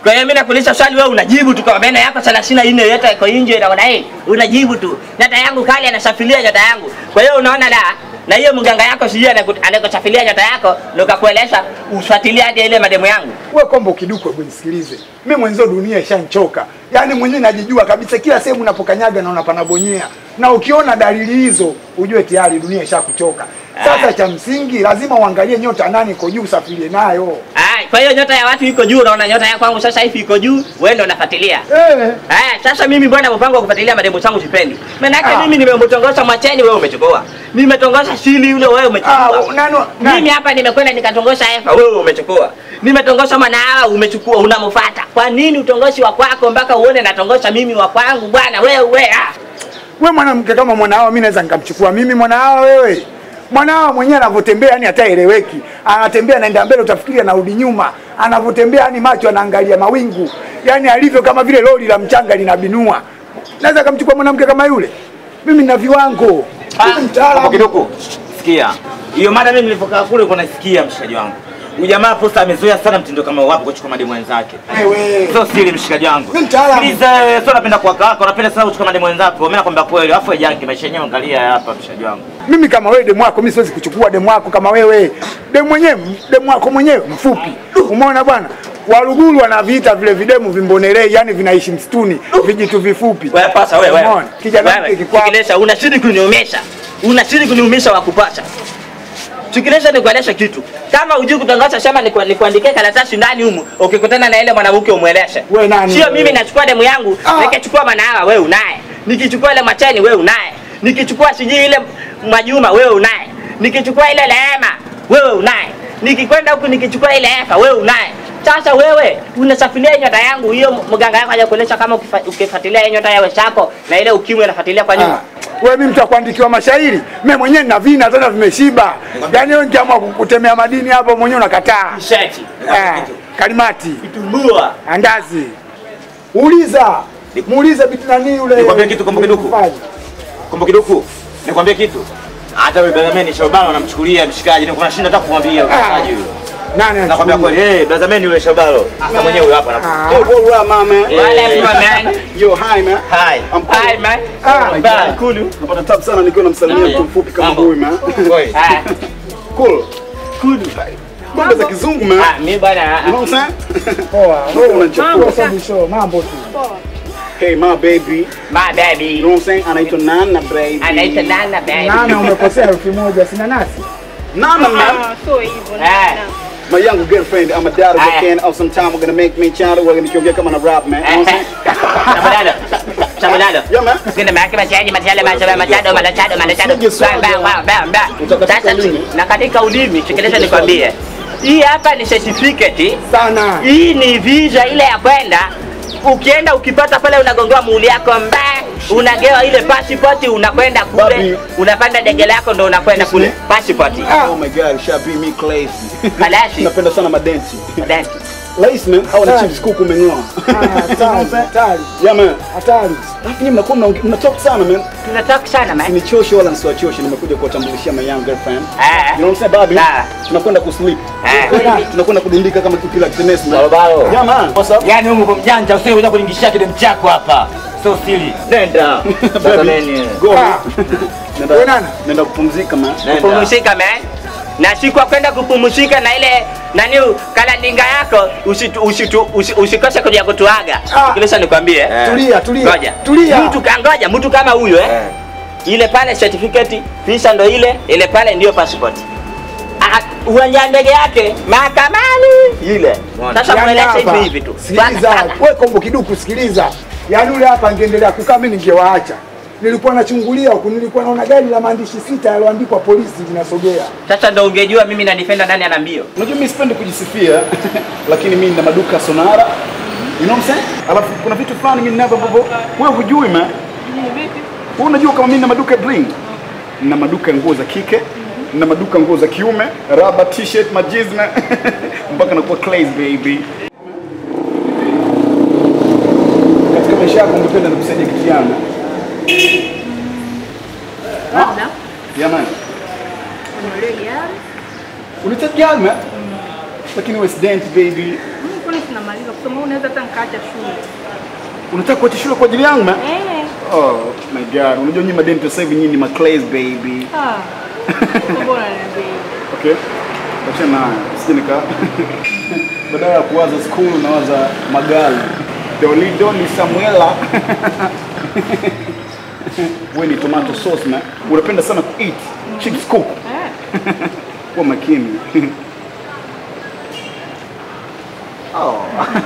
Kwa hiyo mimi nakuuliza swali wewe unajibu tu kwa meno yako 34 yote iko nje na unai unajibu tu. Nyota yangu kali anasafiria nyota yangu. Kwa hiyo unaona la na hiyo mganga yako sijui anaku- anakusafiria nyota yako ndio kakueleza ufuatilie hadi ile mademu yangu. Wewe kwamba ukidukwe, hebu nisikilize. Mimi mwenzio dunia ishanchoka. Yaani mwenyewe najijua kabisa kila sehemu unapokanyaga naona panabonyea. Na ukiona dalili hizo ujue tayari dunia ishakuchoka. Sasa cha msingi lazima uangalie nyota nani iko juu usafirie nayo. Ai, kwa hiyo nyota ya watu iko juu, unaona nyota ya kwangu sasa hivi iko juu, wewe ndio unafuatilia. Eh. Aya, sasa mimi bwana mpango wa kufuatilia mademu zangu sipendi. Maana yake Ah. mimi nimemtongoza Mwacheni wewe umechukua. Nimetongoza Shili yule wewe umechukua. Ah, nani- nani? Mimi hapa nimekwenda nikatongoza Efa wewe umechukua. Nimetongoza Mwanahawa umechukua unamfuata. Kwa nini utongoshi wa kwako mpaka uone natongoza mimi wa kwangu bwana wewe ah. We mwanamke kama mwanahawa, mimi naweza nikamchukua mimi mwanahawa wewe. Mwanahawa mwenyewe anavyotembea yani hataeleweki. Anatembea anaenda mbele utafikiri anarudi nyuma. Anavyotembea yani macho anaangalia mawingu. Yani alivyo kama vile lori la mchanga linabinua. Naweza kumchukua mwanamke kama yule? Mimi nina viwango. Mimi Hapo mtaalamu. kidogo. Sikia. Hiyo mada mimi nilipokaa kule kuna sikia mshikaji wangu. Huyu jamaa posta amezoea sana mtindo kama wapo kuchukua mademu wenzake. Wewe. Sio siri mshikaji wangu. Mimi mtaalamu. Sikiliza wewe, sio napenda kuwaka wako, napenda sana kuchukua mademu wenzako. Mimi nakwambia kweli, afu janki maisha yenyewe angalia hapa mshikaji wangu. Mimi kama wewe demu wako mimi siwezi kuchukua demu wako kama wewe. Demu mwenyewe demu wako mwenyewe mfupi. Umeona bwana? Waluguru wanaviita vile videmu vimbonelei, yani vinaishi msituni, vijitu vifupi. Wewe pasa wewe wewe. Umeona? Kijana Wewe, mke kikwao. Sikiliza unazidi kuniumisha. Unazidi kuniumisha wa kupata. Sikiliza nikueleze kitu. Kama hujui kutangaza sema niku- nikuandikie karatasi ndani humu, ukikutana na ile mwanamke umweleze. Wewe nani Sio wewe? mimi nachukua demu yangu, Ah. nikichukua Mwanahawa wewe unaye. Nikichukua ile Macheni wewe unaye. Nikichukua sijui ile Mwajuma wewe unaye. Nikichukua ile Lehema wewe unaye. Nikikwenda huku nikichukua ile Efa wewe unaye. Sasa wewe unasafiria nyota yangu hiyo, mganga yako hajakueleza kama ukifa- ukifuatilia hiyo nyota ya wenzako na ile ukimwi unafuatilia kwa nyuma. Ah, wewe mimi mtu wa kuandikiwa mashairi, mimi mwenyewe nina vina tena vimeshiba. Yaani wewe nikiamua kukutemea madini hapo mwenyewe unakataa. Sheti. Ah, kalimati, Kitumbua. andazi. Uliza. Muulize bitu nani yule. Nikwambie kitu kumbuke duku. Mfaji. Kumbe kiduku, nikwambie kitu. Hata yule Brazameni Shabana anamchukulia mshikaji, niko nashinda hata kumwambia mshikaji huyo. Nani Nakwambia anachukulia? kweli, eh, Brazameni yule Shabalo. Hata mwenyewe huyo hapa anakuwa. Ah. Hey, what up, my man? Wale mwa man. Yo, hi man. Hi. I'm cool. Hi man. Ah, Bye. Cool. Napata tabu sana nikiwa namsalimia mtu mfupi kama Mambo. huyu man. Kweli. Ah, Cool. Cool. Mambo za kizungu man. ah, mimi bwana. You know what I'm saying? Poa. Wewe unachukua. Wewe sababu show mambo tu. Hey, my baby. My baby. You know what I'm saying? Anaitwa Nana baby. Anaitwa Nana baby. Nana umekosea elfu moja sina nasi. Nana man. Ah, so hivyo. Eh. My young girlfriend, I'm a dad of Aya. a can. Of some time, we're gonna make me channel. We're gonna kiongea kama na rap man. You know what I'm saying? Sabadalo. Sabadalo. Yeah man. Sikenda maki machaji machale machale machado malachado malachado. Sije swali. Ba ba ba ba. Utakatika Sasa ulimi. na katika ulimi sikiliza nikwambie. Hii hapa ni certificate. Sana. Hii ni visa ile ya kwenda ukienda ukipata pale unagongewa muuli yako mbaya unagewa ile passport unakwenda kule Babi. unapanda dege lako ndo unakwenda kule passport Oh my god, Shabi me classy. Malashi. Napenda sana madensi. Then, Lace man, au na Hatari. chips kuku umeng'oa. Ah, Hatari. Hatari. Yeah man. Hatari. Alafu nyinyi mnakuwa mna- mna talk sana man. tunataka sana man. Sinichoshe wala nsiwachoshe, nimekuja kuwatambulishia my young girlfriend. Eh. You know what I'm saying, baby? Nah. Tunakwenda kusleep. Eh. Tunakwenda kudundika kama kipila kitenesi man. Barobaro. Yeah man. What's up? Yaani Mungu kwa mjanja usije kuja kuningishia kidemu chako hapa. Sio siri. Nenda. Brazameni. Go. Ah. Nenda- Wewe nani? Nenda kupumzika man. Nenda. kupumzika man na siku ya kwenda kupumzika na ile nani kalandinga yako usitu, usitu, usi, usikose kuja kutuaga Ah. kilisa nikwambie Eh. Tulia, tulia. ngoja Tulia. mtu kangoja mtu kama huyo eh? Eh. ile pale certificate visa ndo ile ile pale ndio passport Ah, uwanja wa ndege yake mahakamani ile sasa Yaani mweleze hapa, hivi hivi tu Sikiliza, wewe kombo kiduku sikiliza. Yaani yule hapa angeendelea kukaa mimi ningewaacha. Nilikuwa nachungulia huku, nilikuwa naona gari la maandishi sita yaliyoandikwa polisi linasogea. sasa ndo ungejua mimi na defender nani ana mbio Unajua mimi sipendi kujisifia lakini mimi nina maduka Sonara. You know what I'm saying? Alafu kuna vitu fulani mimi ninavyo ambavyo wewe hujui man. Wewe unajua kama mimi nina maduka ya bling. Nina maduka ya nguo za kike, nina maduka ya nguo za kiume, raba, t-shirt, majizna mpaka nakuwa clays baby. Katika maisha yako ungependa nikusaidia kitu gani? Labda Yeah man. ununulie gari. Unahitaji gari man? Lakini wewe student baby. Mm, kwani namaliza kusoma, unaweza hata nikaacha shule. Unataka kuacha shule kwa ajili yangu man? Eh. Oh my god. Unajua nyinyi madenti sasa hivi nyinyi ni maclays baby. Ah. Bora niambie. Okay. Acha na sije nika badala ya kuwaza school nawaza magari. Dolido ni Samuela. Wewe ni tomato sauce man. Unapenda sana kueat chips cook. Kwa makini. oh.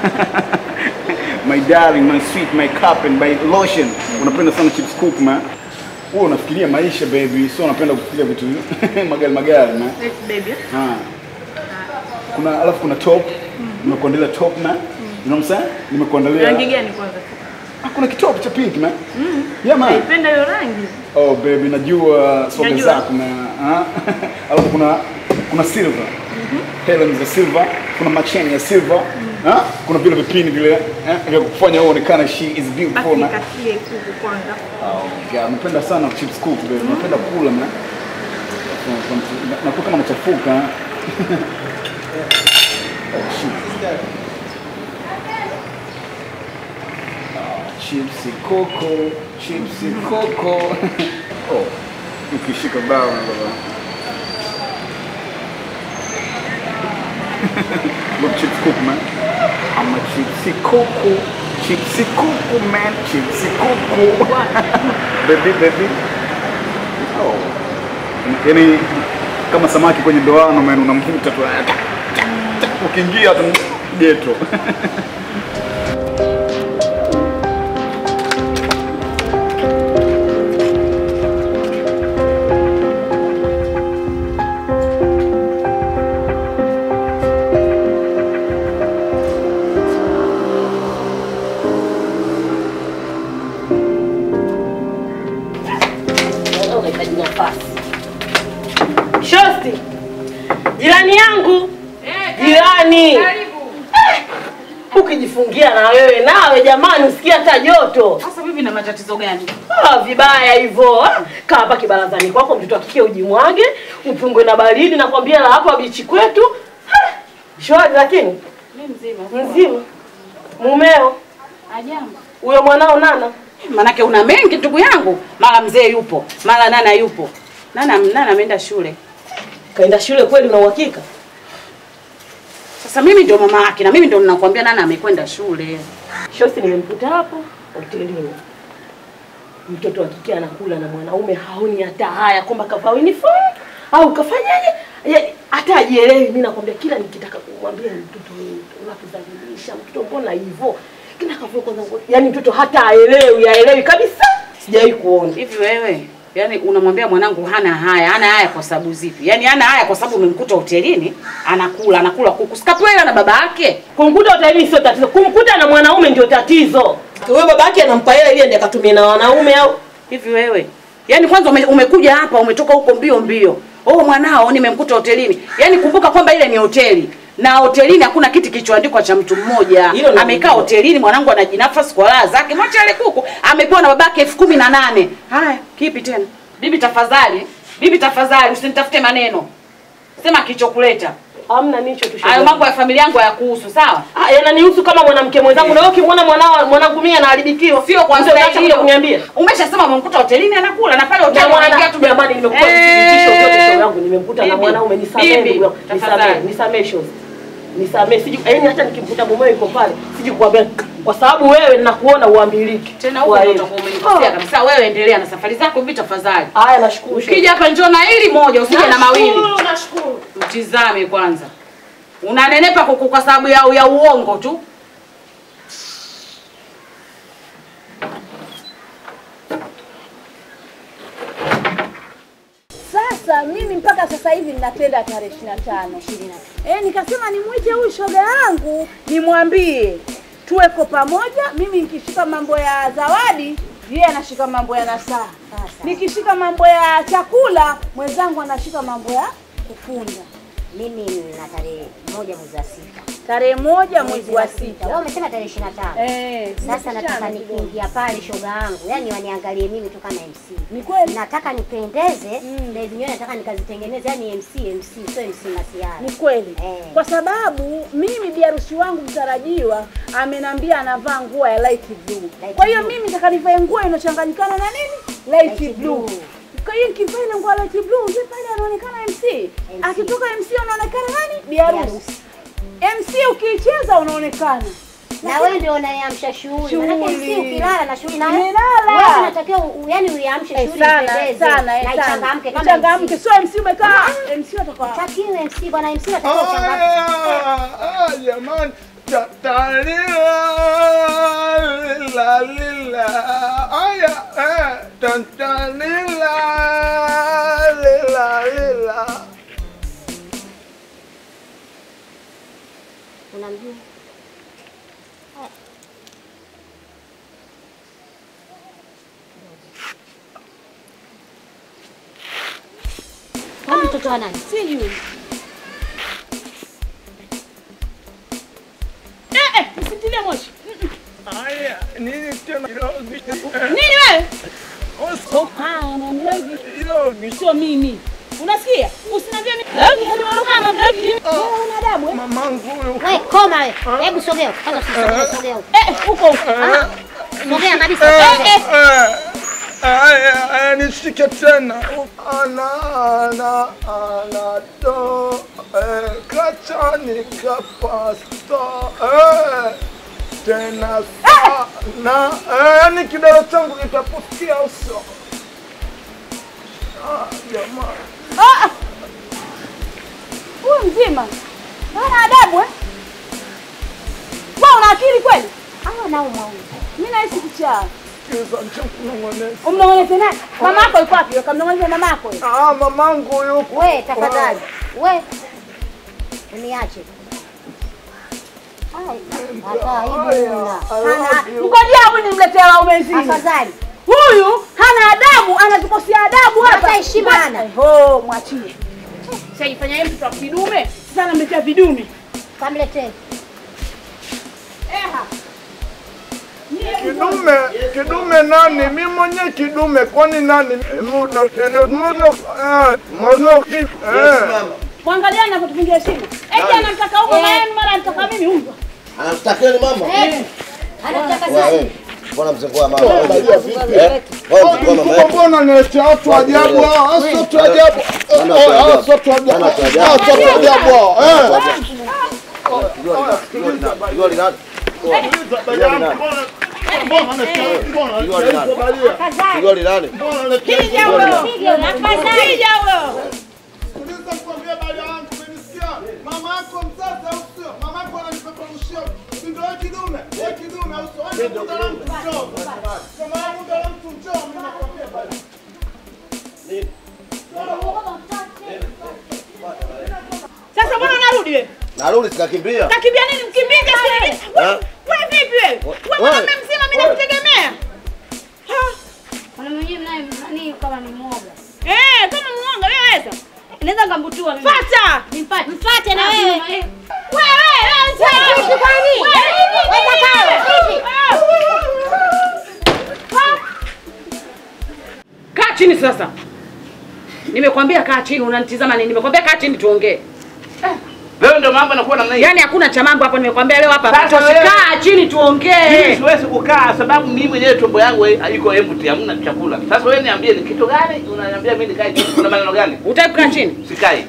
my darling, my sweet, my cup and my lotion. Unapenda sana chips cook man. Wewe unafikiria maisha baby, sio unapenda kufikiria vitu magari magari man. Yes, baby. Ah. Kuna alafu kuna top. Nimekuandalia top man. You know what I'm saying? Nimekuandalia. Rangi gani kwanza? Ah, kuna kitop cha pink man. Mm. Yeah man. Naipenda hiyo rangi. Oh baby, najua soga Najua. zako na ah. alafu kuna kuna silver. Helen za silver, kuna macheni ya silver. Ah, kuna vile vipini vile eh, vya kufanya wewe uonekane she is Basi beautiful man. nikatie kuku kwanza. Oh god, napenda sana chips cook baby. Napenda kula man. Nakuwa kama nachafuka. oh shit. Chipsi coco, chipsi coco. oh, ukishika bao na baba. Look, chips cook man. I'm a chipsi coco, chipsi coco man, chipsi coco. baby, baby. Oh. Yaani kama samaki kwenye ndoano man, unamvuta tu. Ukiingia tu geto. unahitaji nafasi. Shosti, jirani yangu, jirani Eh, ukijifungia na wewe nawe, jamani, usikia hata joto. Sasa bibi, na matatizo gani? Ah, vibaya hivyo. Ah, Kaa hapa kibarazani kwako, mtoto akike ujimwage, upungwe na baridi, nakwambia la hapa bichi kwetu. Ah, Shwari, lakini Mimi mzima. mzima. Mumeo Ajambo. huyo mwanao nana Manake una mengi ndugu yangu, mara mzee yupo, mara nana yupo. Nana nana ameenda shule. Kaenda shule kweli, una uhakika? Sasa mimi ndio mama yake na mimi ndio ninakwambia nana amekwenda shule. Shosti nimemkuta hapo hotelini, mtoto wa kike anakula na mwanaume, haoni hata haya kwamba kavaa uniform au kafanyaje, yaani hata ajielewi. Mimi nakwambia kila nikitaka kumwambia mtoto wewe unakudhalilisha mtoto, mbona hivyo kila kavua kwanza, ngo- yaani mtoto hata aelewi, aelewi kabisa, sijawahi kuona Hivi wewe, yani unamwambia mwanangu hana haya, hana haya kwa sababu zipi? Yani hana haya kwa sababu umemkuta hotelini anakula, anakula kuku. Sikapewa hela na baba yake. Kumkuta hotelini sio tatizo, kumkuta na mwanaume ndio tatizo. Wewe baba yake anampa hela ili aende akatumie na wanaume au Hivi wewe, yani kwanza ume, umekuja hapa umetoka huko mbio mbio. Oh, mwanao nimemkuta hotelini. Yani kumbuka kwamba ile ni hoteli. Na hotelini hakuna kiti kilichoandikwa cha mtu mmoja. Hilo ni Amekaa hilo. hotelini, mwanangu anajinafasi kwa raha zake. Mwache ale kuku. Amepewa na babake elfu kumi na nane. Haya, kipi tena? Bibi tafadhali, bibi tafadhali, usinitafute maneno. Sema kilichokuleta. Hamna nicho tu. Hayo mambo ya familia yangu hayakuhusu, sawa? Ah, yananihusu kama mwanamke mwenzangu na wewe ukimwona mwanao mwanangu mimi anaharibikiwa. Sio kwa Ndio staili unaacha hiyo. kuja kuniambia. Umeshasema umemkuta hotelini anakula na pale hoteli Na mwana- unaingia tu jamani nimekupa Eh. thibitisho vyote show yangu nimemkuta na Bibi, mwanaume nisamee bibi, ndugu yangu. Nisamee, tafadhali. nisamee shows. Nisamee siji yaani hata nikimkuta mumewe yuko pale siji kukwambia kwa sababu wewe nakuona uambiliki. Tena huko Kwa ndio hiyo. utakuwa umenikosea kabisa. Wewe endelea na safari zako bibi tafadhali. Haya nashukuru. Ukija hapa njoo na hili moja usije na mawili. Nashukuru, nashukuru. Mtizame kwanza. Unanenepa kuku kwa sababu ya, ya uongo tu. Sasa mimi mpaka sasa hivi ninapenda tarehe ishirini na tano eh, nikasema nimwite huyu shoga yangu nimwambie tuweko pamoja. Mimi nikishika mambo ya zawadi, yeye anashika mambo ya nasaha. Nikishika mambo ya chakula, mwenzangu anashika mambo ya kufunda. Mimi na tarehe moja mwezi wa sita. Tarehe moja mwezi wa sita. Wewe umesema tarehe ishirini na tano. Eh, Sasa zimepishana nataka kidogo. nikiingia pale shoga yangu, yani waniangalie mimi tu kama MC. Ni kweli. Nataka nipendeze, na hizi nywele nataka nikazitengeneze, yani MC MC, sio MC Masiara. Ni kweli. Eh. Kwa sababu mimi biharusi wangu mtarajiwa amenambia anavaa nguo ya light blue. Kwa hiyo mimi nataka nivae nguo inochanganyikana na nini? Light, blue. Kwa hiyo nikivaa ile nguo ya light blue, yule pale anaonekana MC. Akitoka MC anaonekana nani? Biharusi. MC ukiicheza unaonekana. Na wewe ndio unayeamsha shughuli. Maana Shughuli. MC ukilala na shughuli na wewe. Umelala. Wewe unatakiwa u- yani uiamshe Eh, shughuli sana, ipendeze. sana, eh, na sana. ichangamke kama Ichangamke, MC. sio MC umekaa. MC watakuwa. Takiwe MC bwana MC watakuwa uchangamke. Ah, ah, jamani Ta- talila, lila, lila. Aya, eh, ta- talila, lila, lila. Unamjua? Huyu mtoto wa nani? Sijui. Eh, eh, msitilie moshi. Aya, nini tena Irogi? Nini wewe? Ah, unaambia hivi. Sio mimi. Unasikia? Usiniambie mimi. Una adabu eh? Mamangu huyu. Wewe koma wewe. Hebu sogea. Kwanza usisogee, sogea. huko. Eh, huko huko. Ah, Sogea kabisa. Eh, sogea. eh, aya, aya, nishike tena ana ana ana do eh, kachani kapasta eh, tena sana eh, yani kidole changu kitapukia uso ah, jamani Ah! Huyu mzima. Hana adabu eh? Wewe una akili kweli? Hawa nao mwauni. Mimi nahisi kichaa. kiza nchakunong'oneza Umnong'oneze nani? Mama yako yuko wapi? Kamnong'oneze mama yako. wewe. ah, mamangu yuko We, tafadhali. We. Uniache. Ai, hata aibu una. Hana Ngojea huyu nimletee waume wenzini. Afadhali. Huyu hana adabu, anatukosea adabu hapa. Hata heshima hana. Oh, mwachie. Sasa ifanya yeye mtoto wa kidume, sasa anamletea vidume. Kamletee. Eha. Kidume, kidume nani? Mi mwenye kidume, kwani nani? Muda, muda, eh, muda, eh. Mwangalia anavyotupigia heshima. Eti anamtaka huko na yeye mara anataka mimi huko. Anamtakeni mama? Eh. Anataka Wewe, sasa. wewe. Mbona mzengua mama? Eh? Wewe mzengua mama yetu. Mbona naletea watu ajabu hao? Hao sio watu ajabu. Eh, eh, hao sio watu ajabu. Hao sio watu ajabu hao. Eh. Jua linani? Jua linani? Jua linani? Kija huyo. Kija huyo. Sikiliza nikwambie bali yangu, umenisikia? Mama yako mzazi au sio? Mama yako ananipeperushia. Si ndio wewe kidume? Wewe kidume au sio? Wewe muda la mtu njoo. Kama wewe muda la mtu njoo, mimi nakwambia bali. Sasa mbona unarudi wewe? Narudi sikakimbia. Kakimbia nini mkimbie kasi nini? Eh? Wewe vipi wewe? Wewe mwanaume mzima mimi nakutegemea. Mwanaume mwenyewe naye nani kama ni mwoga. Eh, kama mwanga wewe weza. Naweza ngambutua mimi. Fata. Nimpate. Mfate na wewe. Wewe wewe wewe. Wewe kwani? Wewe kaka. Hivi. Kaa chini sasa. Nimekwambia kaa chini, unanitizama nini? Nimekwambia kaa chini tuongee. Leo ndio mambo yanakuwa namna hii. Yaani hakuna cha mambo hapo, nimekwambia leo hapa. Sasa Toshi, wewe- kaa chini tuongee. Mimi siwezi kukaa sababu mimi mwenyewe tumbo yangu iko empty, hamna chakula. Sasa wewe niambie ni kitu gani unaniambia mimi nikae chini? Kuna maneno gani? Utaki kukaa chini? Sikai.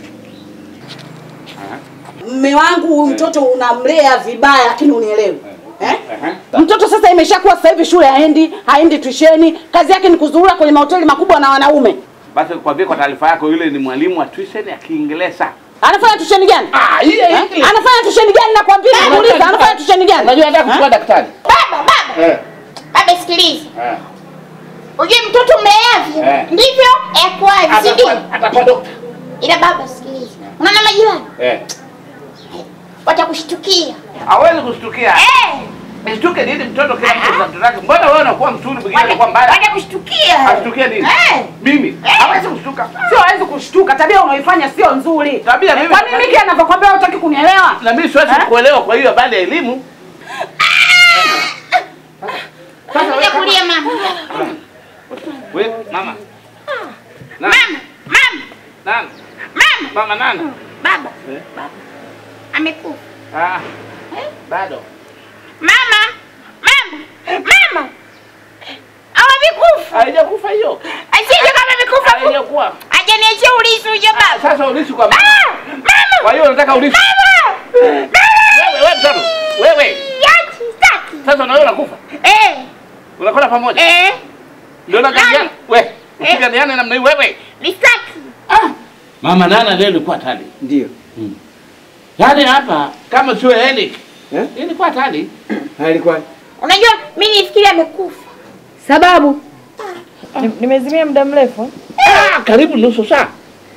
Mme wangu huyu mtoto unamlea vibaya, lakini unielewi eh? Mtoto sasa imeshakuwa sasa hivi shule haendi, haendi tuisheni, kazi yake ni kuzurura kwenye mahoteli makubwa na wanaume. Basi kwa vile kwa taarifa yako yule ni mwalimu wa tuition ya Kiingereza. Anafanya tusheni gani? Ah, hiyo Eh? English. Anafanya tusheni gani nakwambia? Nauliza, anafanya tusheni gani? Unajua hata kuchukua Eh? daktari. Baba, baba. Eh. Baba sikiliza. Eh. Ujue mtoto mleavyo Eh. ndivyo yakuavyo, si ndio? Atakuwa atakuwa dokta. Ila baba sikiliza. Unaona majirani Eh. watakushtukia. Hawezi kushtukia. Eh. Nishtuke nini mtoto kila mtu na mtoto wake? Mbona wewe unakuwa mzuri mwingine unakuwa mbaya? Waje kushtukia. Ashtukie nini? Eh. Mimi hawezi kushtuka. Sio hawezi kushtuka, tabia unaoifanya sio nzuri. Tabia mimi- Kwa nini Miki anavyokwambia hutaki kunielewa? Na mimi siwezi kuelewa kwa hiyo habari ya elimu. Kuja kulia mama. Wewe mama. Mama, mama, Nani? mama. Mama nani? Baba, Eh? amekufa. Ah. Bado. Mama, mama, mama. Amekufa. Haijakufa hiyo. Asije kama amekufa. Haijakuwa. Hajaniachia ulisi uje baba. Sasa ulisi kwa mama. Mama. Kwa hiyo unataka ulisi. Mama. Wewe wewe mtoto. Wewe. Yati, staki. Sasa na wewe unakufa. Eh. Unakula pamoja. Eh. Ndio unakadiana. Wewe. Ukiganiana namna hii wewe. Nistaki. Mama Nana leo ilikuwa hatari. Ndio. Yaani hapa kama sio Eric. Eh? Ilikuwa hatari. Ilikuwa Unajua mimi nifikiri amekufa. Sababu Ni- nimezimia muda mrefu. Ah, karibu nusu saa.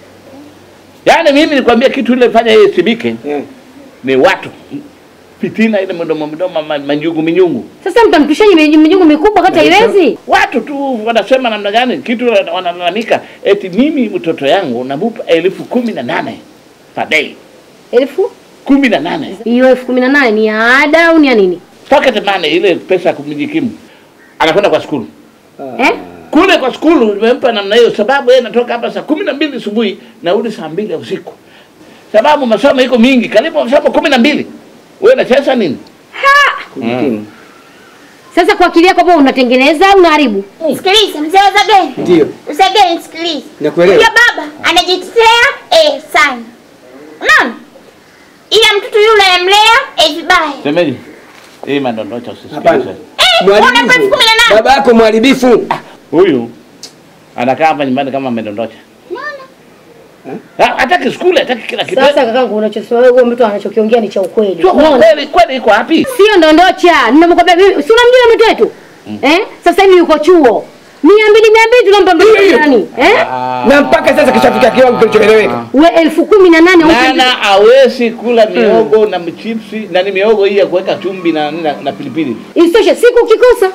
Yaani mimi nikwambia kitu ile fanya yeye sibike. Ni watu. Fitina ile mdomo mdomo ma- manjugu minyungu. Sasa mtampishaje mijungu mikubwa kata iwezi? Watu tu wanasema namna gani kitu wana- wanalalamika eti mimi mtoto yangu namupa elfu kumi na nane per day. Elfu kumi na nane hiyo elfu kumi na nane ni ya ada au ni ya nini? pocket money, ile pesa ya kujikimu, anakwenda kwa skulu Eh? kule kwa skulu nimempa namna hiyo, sababu yeye natoka hapa saa kumi na mbili asubuhi narudi saa mbili ya usiku, sababu masomo iko mingi, karibu masomo kumi na mbili. Wewe unacheza nini? Kujikimu. Sasa kwa akili yako hapo unatengeneza au unaharibu? Sikiliza mzee wa Zageni. Ndio. Zageni sikiliza. Nakuelewa. Huyo baba anajitetea eh sana. Unaona? Ila mtoto yule anamlea eh vibaya. Semeji, hii madondocha usisikilize. Mharibifu. Baba yako mharibifu. Huyu anakaa hapa nyumbani kama amedondocha. Ha- Hataki skule, hataki kila kitu. Sasa kakangu unachosema wewe mtu anachokiongea ni cha ukweli. Sio kwa Unaona? kweli, kweli iko wapi? Sio ndondocha. Nimekuambia mimi si unamjua mtu wetu? Eh? Sasa hivi yuko chuo. Mia mbili mia mbili tunampa mtoto nani? Eh? Na mpaka sasa kishafika kiwango kilichoeleweka. We elfu kumi na nane Nana hawezi kula miogo na mchipsi na ni miogo hii ya kuweka chumvi na, na, na pilipili. Isitoshe siku ukikosa.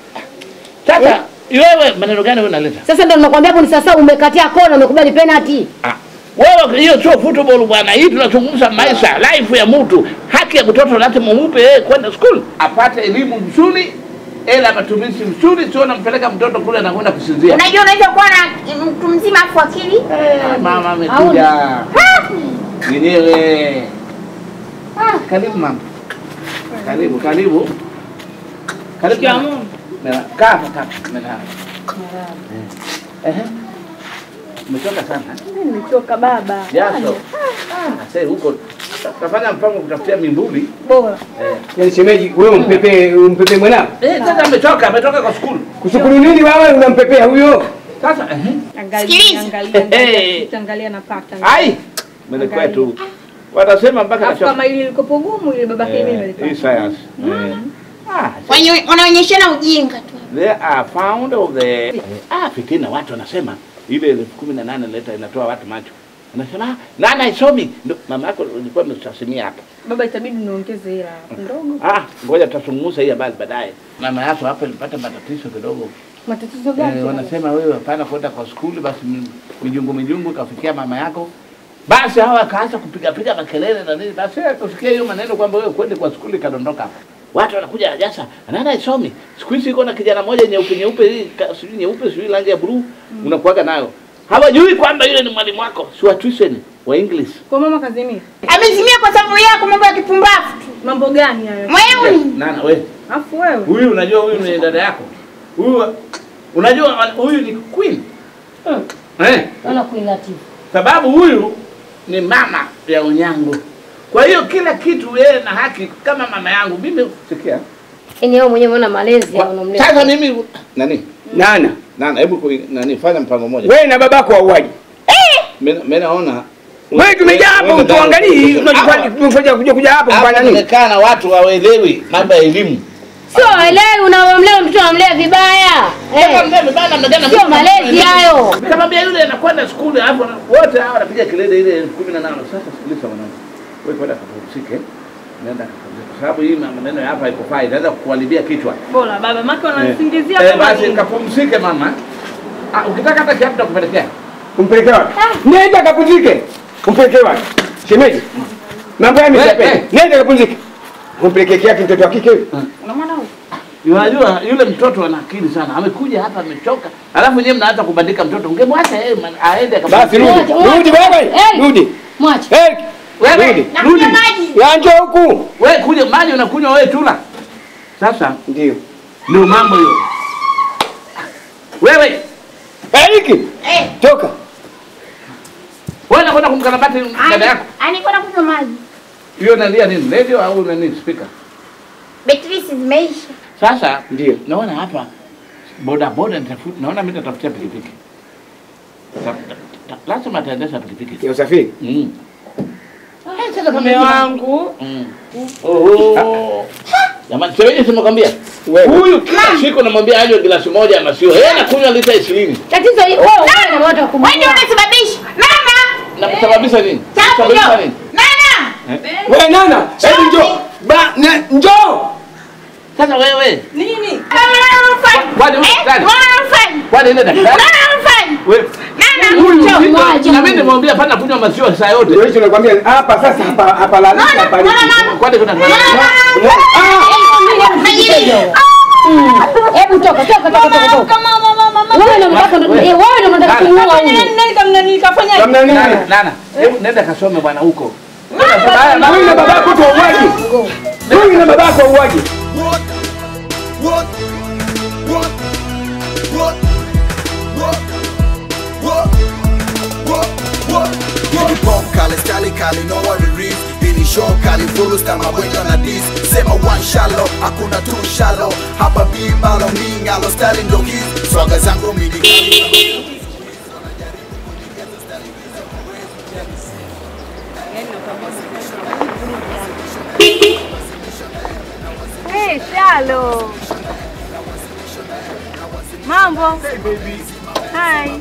Sasa wewe maneno gani wewe unaleta? Sasa ndo nakwambia hapo ni sasa umekatia kona umekubali penalty. Wewe hiyo sio football bwana, hii tunazungumza maisha, life ya mtu. Haki ya mtoto lazima umupe yeye kwenda school, apate elimu nzuri, ela matumizi mzuri, sio nampeleka mtoto kule anakwenda kusinzia. Unajua unaweza kuwa na mtu mzima afu akili. Mama amekuja mwenyewe. Ah, karibu mama. Karibu, karibu. Karibu. Shikamoo. Mera- Kaa hapa, kaa. Mera- Ehe. Umetoka sana. Mimi nimechoka baba. Jasho. Ah, sasa huko tafanya mpango kutafutia mimbuli. Bora. Eh. Yaani shemeji, wewe umpepe umpepe mwanao? Eh, sasa ametoka, ametoka kwa skulu. Kushukuru nini wewe unampepea huyo? Sasa ehe. Angalia, angalia, angalia, angalia napata. Ai. Mimi kwetu. Watasema mpaka Alafu nachoka. kama ili liko gumu ile babake mimi Eh, nilipata. Hii science. Eh. Ah, Wenye- Wanaonyeshana ujinga tu. They are found of the ah, fitina watu wanasema ile elfu kumi na nane leta inatoa watu macho. Anasema ah, nana haisomi. Ndio mama yako ulikuwa umestasimia hapa. Baba itabidi niongeze hela ndogo. Ah, ngoja tutazungumza hii habari baadaye. Mama yako hapa ilipata matatizo kidogo. Matatizo gani? Eh, wanasema wewe hapana kwenda kwa skuli, basi mi- mijungu mijungu kafikia mama yako. Basi hawa akaanza kupiga piga makelele na nini, basi kusikia hiyo maneno kwamba wewe kwende kwa skuli, kadondoka hapa. Watu wanakuja Jasa, nana isomi. Siku hizi iko na kijana moja nyeupe nyeupe hii, ka- sijui nyeupe sijui rangi ya blue, unakuaga nayo. Hawajui kwamba yule ni mwalimu wako, si wa tuition wa English. Kwa mama kazimia. Amezimia kwa sababu yako mambo ya kipumbavu tu. Mambo gani hayo? Mweuni. Nana wewe. Afu wewe. Huyu unajua huyu ni dada yako. Huyu unajua huyu ni queen. Eh. Naona kuilati. sababu huyu ni mama ya unyango. Kwa hiyo kila kitu yeye na haki kama mama yangu. Mimi sikia. Yaani wewe mwenyewe unaona malezi ya unamlea. Sasa mimi nani? Nana. Nana, hebu kui- nani fanya mpango mmoja. Wewe na babako wauaji. Mimi mimi naona Wewe tumejaa hapo utuangalii, unachofanya tumekuja kuja kuja hapo kufanya nini? Nimekaa na watu hawaelewi mambo ya elimu. Sio elewi unamlea mtoto unamlea vibaya. Kama mlea vibaya namna gani? Sio malezi hayo. Nikamwambia yule anakwenda skuli alafu ana- wote hawa wanapiga kelele ile elfu kumi na nane. Sasa sikiliza mwanangu. Wewe kwenda kapumzike. nenda kapumzike, kwa sababu hii maneno ya hapa haikufai, inaweza kukuharibia kichwa. Bora baba, maki Eh, wananisingizia eh, kama basi nini? kapumzike mama. Ah, ukitaka hata kiatu nakupelekea. Umpeleke wapi? Nenda kapumzike. Umpeleke wapi? Shemeji. Mambo ya msipe. Nenda kapumzike. Umpeleke kiatu mtoto wa kike. Unamwona huyu? Unajua yule mtoto ana akili sana, amekuja hapa amechoka, alafu nyewe mnaanza kubandika mtoto. Ungemwacha yeye man- aende Basi rudi. Rudi wewe. Rudi. Mwache. Hey. Wewe, Rudi. rudi. Ya njoo huku. Wewe kuja maji unakunywa wewe tula. Sasa ndio. Ndio mambo hiyo. Wewe. Eriki. Eh. Toka. Wewe unakwenda kumkarabati dada yako. Anikwenda kunywa maji. Hiyo nalia nini? Radio au nani speaker? Betri zimeisha. Sasa ndio naona hapa boda boda nitafuta, naona mimi nitafutia pikipiki. Ta- ta- ta- Lazima ataendesha pikipiki. Ya usafiri? Mm. Eh, sasa kama Mume hivyo- wangu. Mm. Oh. Jamani, seweje simekwambia? Huyu kila siku namwambia anywe glasi moja ya maziwa. Yeye anakunywa lita 20. Tatizo hili wewe wewe na watu wa Wewe ndio unasababisha. Mama! Na kusababisha nini? Chafu Kusababisha njoo. nini? Nana! Wewe nana. Hebu njoo. Ba, ne- njoo. Sasa wewe. Nini? Kwani wewe daktari? Kwani ile daktari? Wewe. Nana, Huyu njoo. mzito, Mwaje. na mimi nimwambia pana kunywa maziwa saa yote. Ndio hicho nakwambia hapa sasa hapa hapa lalika hapa. Kwani kuna Hebu toka toka toka toka toka. Wewe ndio unataka eh, wewe ndio unataka kumuua huyu. Nani kama nikafanya Nana, nana, nana. Hebu nenda kasome bwana huko. Huyu na babako tu wauaji. Huyu na babako wauaji. Pop kali stali kali no one reef Hili show kali furu sta mabwendo na dis Sema one shallow, hakuna two shallow Hapa bimbalo mingalo stali ndo hizi Swaga zangu mini Hey, Shalo. Mambo. Hey, baby. Hi.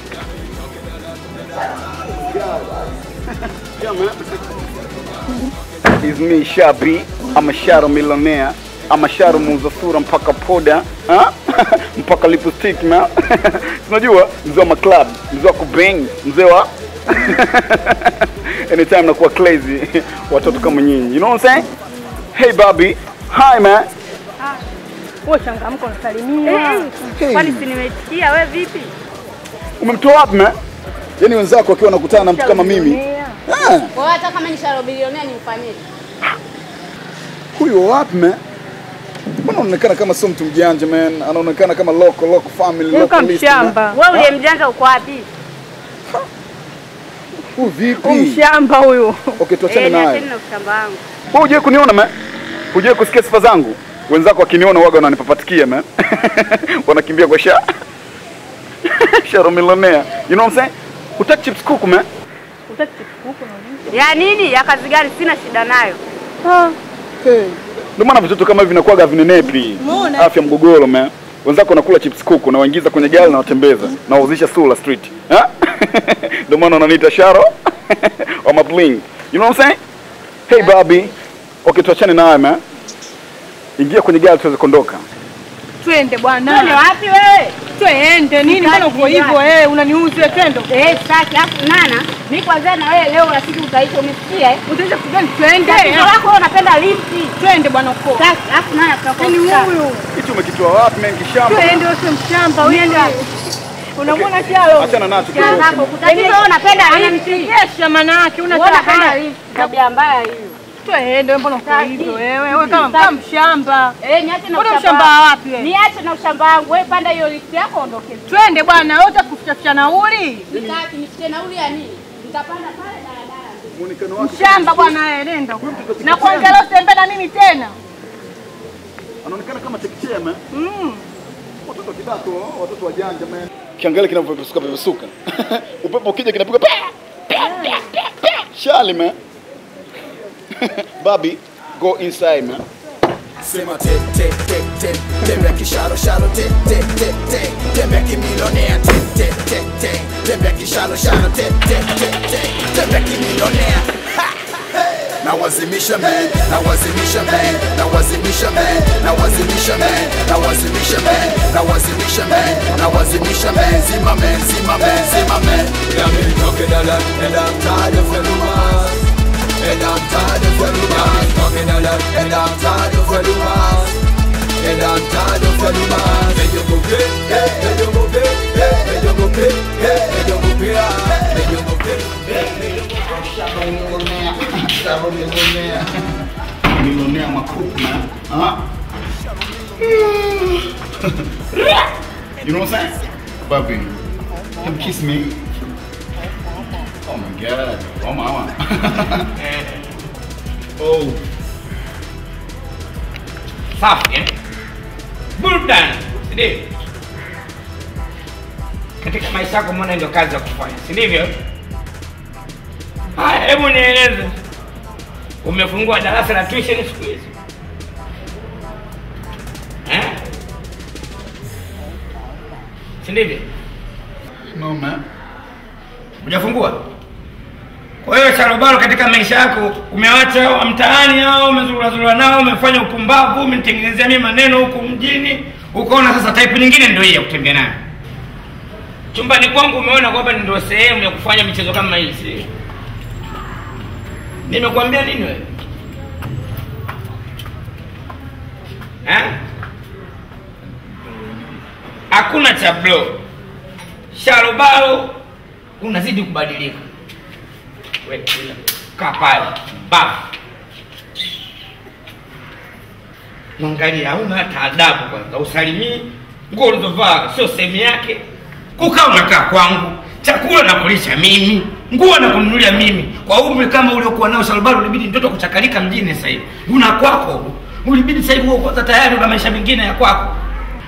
It's me Shabi, I'm a shadow millionaire. I'm a shadow muuza sura mpaka poda ha? mpaka lipstick na unajua mzee wa maclub, mzee wa kubang, mzee wa anytime nakuwa crazy watoto kama nyinyi. You know what I'm saying? Hey Bobby, hi man. Wewe changamka unasalimia. Hey. Kwani si nimesikia wewe vipi? Umemtoa wapi man? Yaani wenzako wakiwa wanakutana na mtu kama mimi. Ah, Kwa hiyo hata kama ni sharo bilionea nimfanyeje? huyo wapi man? Mbona anaonekana kama sio mtu mjanja man? Anaonekana kama local local family Yuko local list, mshamba. man. Wewe ule Ah, mjanja uko wapi? Huyu vipi? Mshamba huyu. Okay, tuachane Eh, naye. niacheni na ushamba wangu. Wewe hujai kuniona man? Hujai kusikia sifa zangu? Wenzako wakiniona waga wananipapatikia man. Wanakimbia kwa sha. Sharo millionaire. You know what I'm saying? Utaki chips kuku man? Utaki kuku na Ya nini? Ya kazi gani? Sina shida nayo. Ndio maana vitoto kama hivi vinakuwaga vinenepi. Umeona? Afya mgogoro man. Wenzako wanakula chips kuku na waingiza kwenye gari na watembeza na wauzisha Sula Street. Ha? Ndio maana wananiita Sharo wa mabling. You know what I'm saying? Hey Bobby. Okay, tuachane naye man. Ingia kwenye gari tuweze kuondoka. Twende bwana. Twende wapi wewe? Twende nini? Mbona uko hivyo eh? Unaniuzi wewe twende. Eh, sitaki. Alafu nana, mimi kwanza na wewe leo rafiki utaisha umesikia eh? Utaisha kugani? Twende. Tatizo lako wewe unapenda lifti. Twende bwana uko. Sasa, alafu nana tutakuwa. Ni huyu. Hicho umekitoa wapi man kishamba? Twende wewe mshamba wewe. Unamwona Shalo? Achana nacho Shalo kidogo. zako, tatizo wewe unapenda lifti. Ananichekesha maana yake una Wewe unapenda tabia. lifti. Tabia mbaya hiyo. Twende wewe mbona uko hivyo wewe? Wewe kama kama mshamba. Eh, niache na Mbona ushamba. mshamba wa wapi wewe? Niache na ushamba wangu. Wewe panda hiyo lifti yako ondoke. Twende bwana, wewe utakuficha nauli. Nitaki nifikie nauli ya nini? Nitapanda pale daladala. Muonekano wake Mshamba bwana wewe, nenda. Na kuangalia usitembe na mimi tena. anaonekana kama chekechea man. Mm. Watoto kidato, watoto wajanja man. Kiangalia kinavyopepesuka pepesuka. Upepo ukija kinapiga pa pa pa pa pa. Shali man. Bobby, go inside man. Sema te te te te Tembea kishalo shalo te te te te Tembea kimilionea te te te te Tembea kishalo shalo te te te te Tembea kimilionea Ha! Hey! nawazimisha man nawazimisha man nawazimisha man nawazimisha man nawazimisha man nawazimisha man nawazimisha man zima man zima man zima man yeah me talking a lot and I'm tired of the rumors and I'm tired of the rumors talking a lot and I'm tired of the rumors and I'm tired of the rumors hey yo go pay hey hey yo go pay hey hey yo go pay hey hey yo go pay hey yo go pay hey Millionaire makupu man. Huh? you know what I'm saying? Baby, come kiss me. Oh my god. Oh mama. oh. Safi eh? Burudani, si ndio? Katika maisha yako mbona ndio kazi ya kufanya, si ndivyo? Haya, hebu nieleze, umefungua darasa la tuition siku hizi eh? si ndivyo? No man. Hujafungua? Kwa hiyo Sharobaro, katika maisha yako umewacha wa mtaani au umezurazurwa nao, umefanya upumbavu, umenitengenezea mimi maneno huku mjini, ukaona sasa type nyingine ndio hii ya kutembea nayo. Chumbani kwangu umeona kwamba ndio sehemu ya kufanya michezo kama hii, si? Nimekuambia nini wewe? Eh? Hakuna cha blow. Sharobaro unazidi kubadilika. Wewe kila kaa pale bafu. Mwangalia, hauna hata adabu kwanza, usalimii, nguo ulizovaa sio sehemu yake, kukaa unakaa kwangu, chakula nakulisha mimi, nguo nakununulia mimi. Kwa umri kama uliokuwa nao Shalbaro, ulibidi mtoto kuchakalika mjini sasa hivi, una kwako, ulibidi sasa hivi uwe kwanza tayari una maisha mengine ya kwako.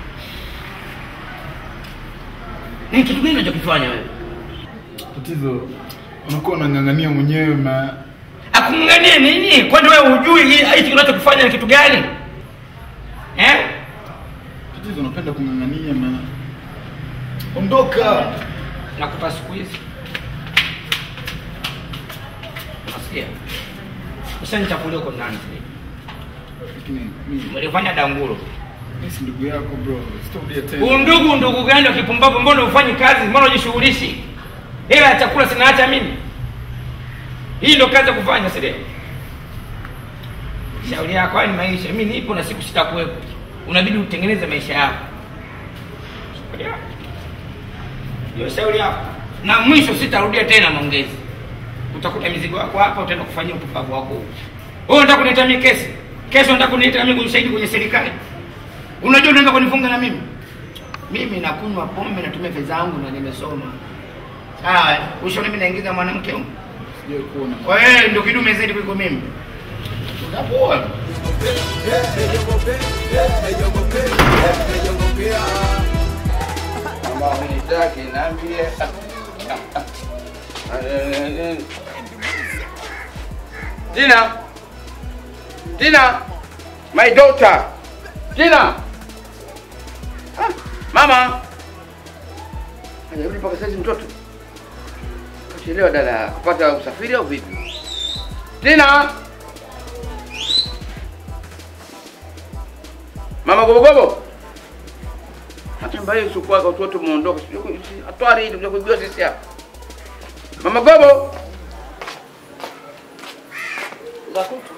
Ni kitu gani unachokifanya wewe? Tatizo unakuwa unang'ang'ania mwenyewe ma Akung'ang'ania nini? Kwani wewe hujui hii- hichi unachokifanya ni kitu gani? Eh? tatizo unapenda kung'ang'ania ma ondoka. Nakupa siku hizi. Unasikia? Ushanichakulia huko ndani. Lakini mimi Mlifanya danguro. mimi si ndugu yako bro. Sitarudia tena. Undugu ndugu gani wa kipumbavu? Mbona ufanyi kazi? Mbona ujishughulishi? Hela ya chakula sinaacha mimi. Hii ndio kazi ya kufanya, si ndio? Shauri yako haya ni maisha. Mimi nipo na siku sitakuwepo. Unabidi utengeneze maisha yako. Shauri yako. Ndio shauri yako. Na mwisho sitarudia tena maongezi. Utakuta mizigo yako hapa, utaenda kufanyia upumbavu wako huko. Wewe unataka kuniita mimi kesi? Kesho unataka kuniita mimi ushahidi kwenye serikali? Unajua unaenda kunifunga na mimi? Mimi nakunywa pombe, natumia fedha yangu na nimesoma. Sawa, eh? ushoni mimi naingiza mwanamke huko. Sijai kuona. Kwa hiyo ndio kidume zaidi kuliko mimi. Utapoa. Kama hunitaki niambie. Tina. Tina. My daughter. Tina. Ah, Mama. Hajarudi mpaka saizi mtoto. Kachelewa dada kupata usafiri au vipi? Tina. Mama gobogobo. Hata mbaya usiku wako watoto muondoka. Sijui atwari ili kuja kujua sisi hapa. Mama gobo. Zakutu.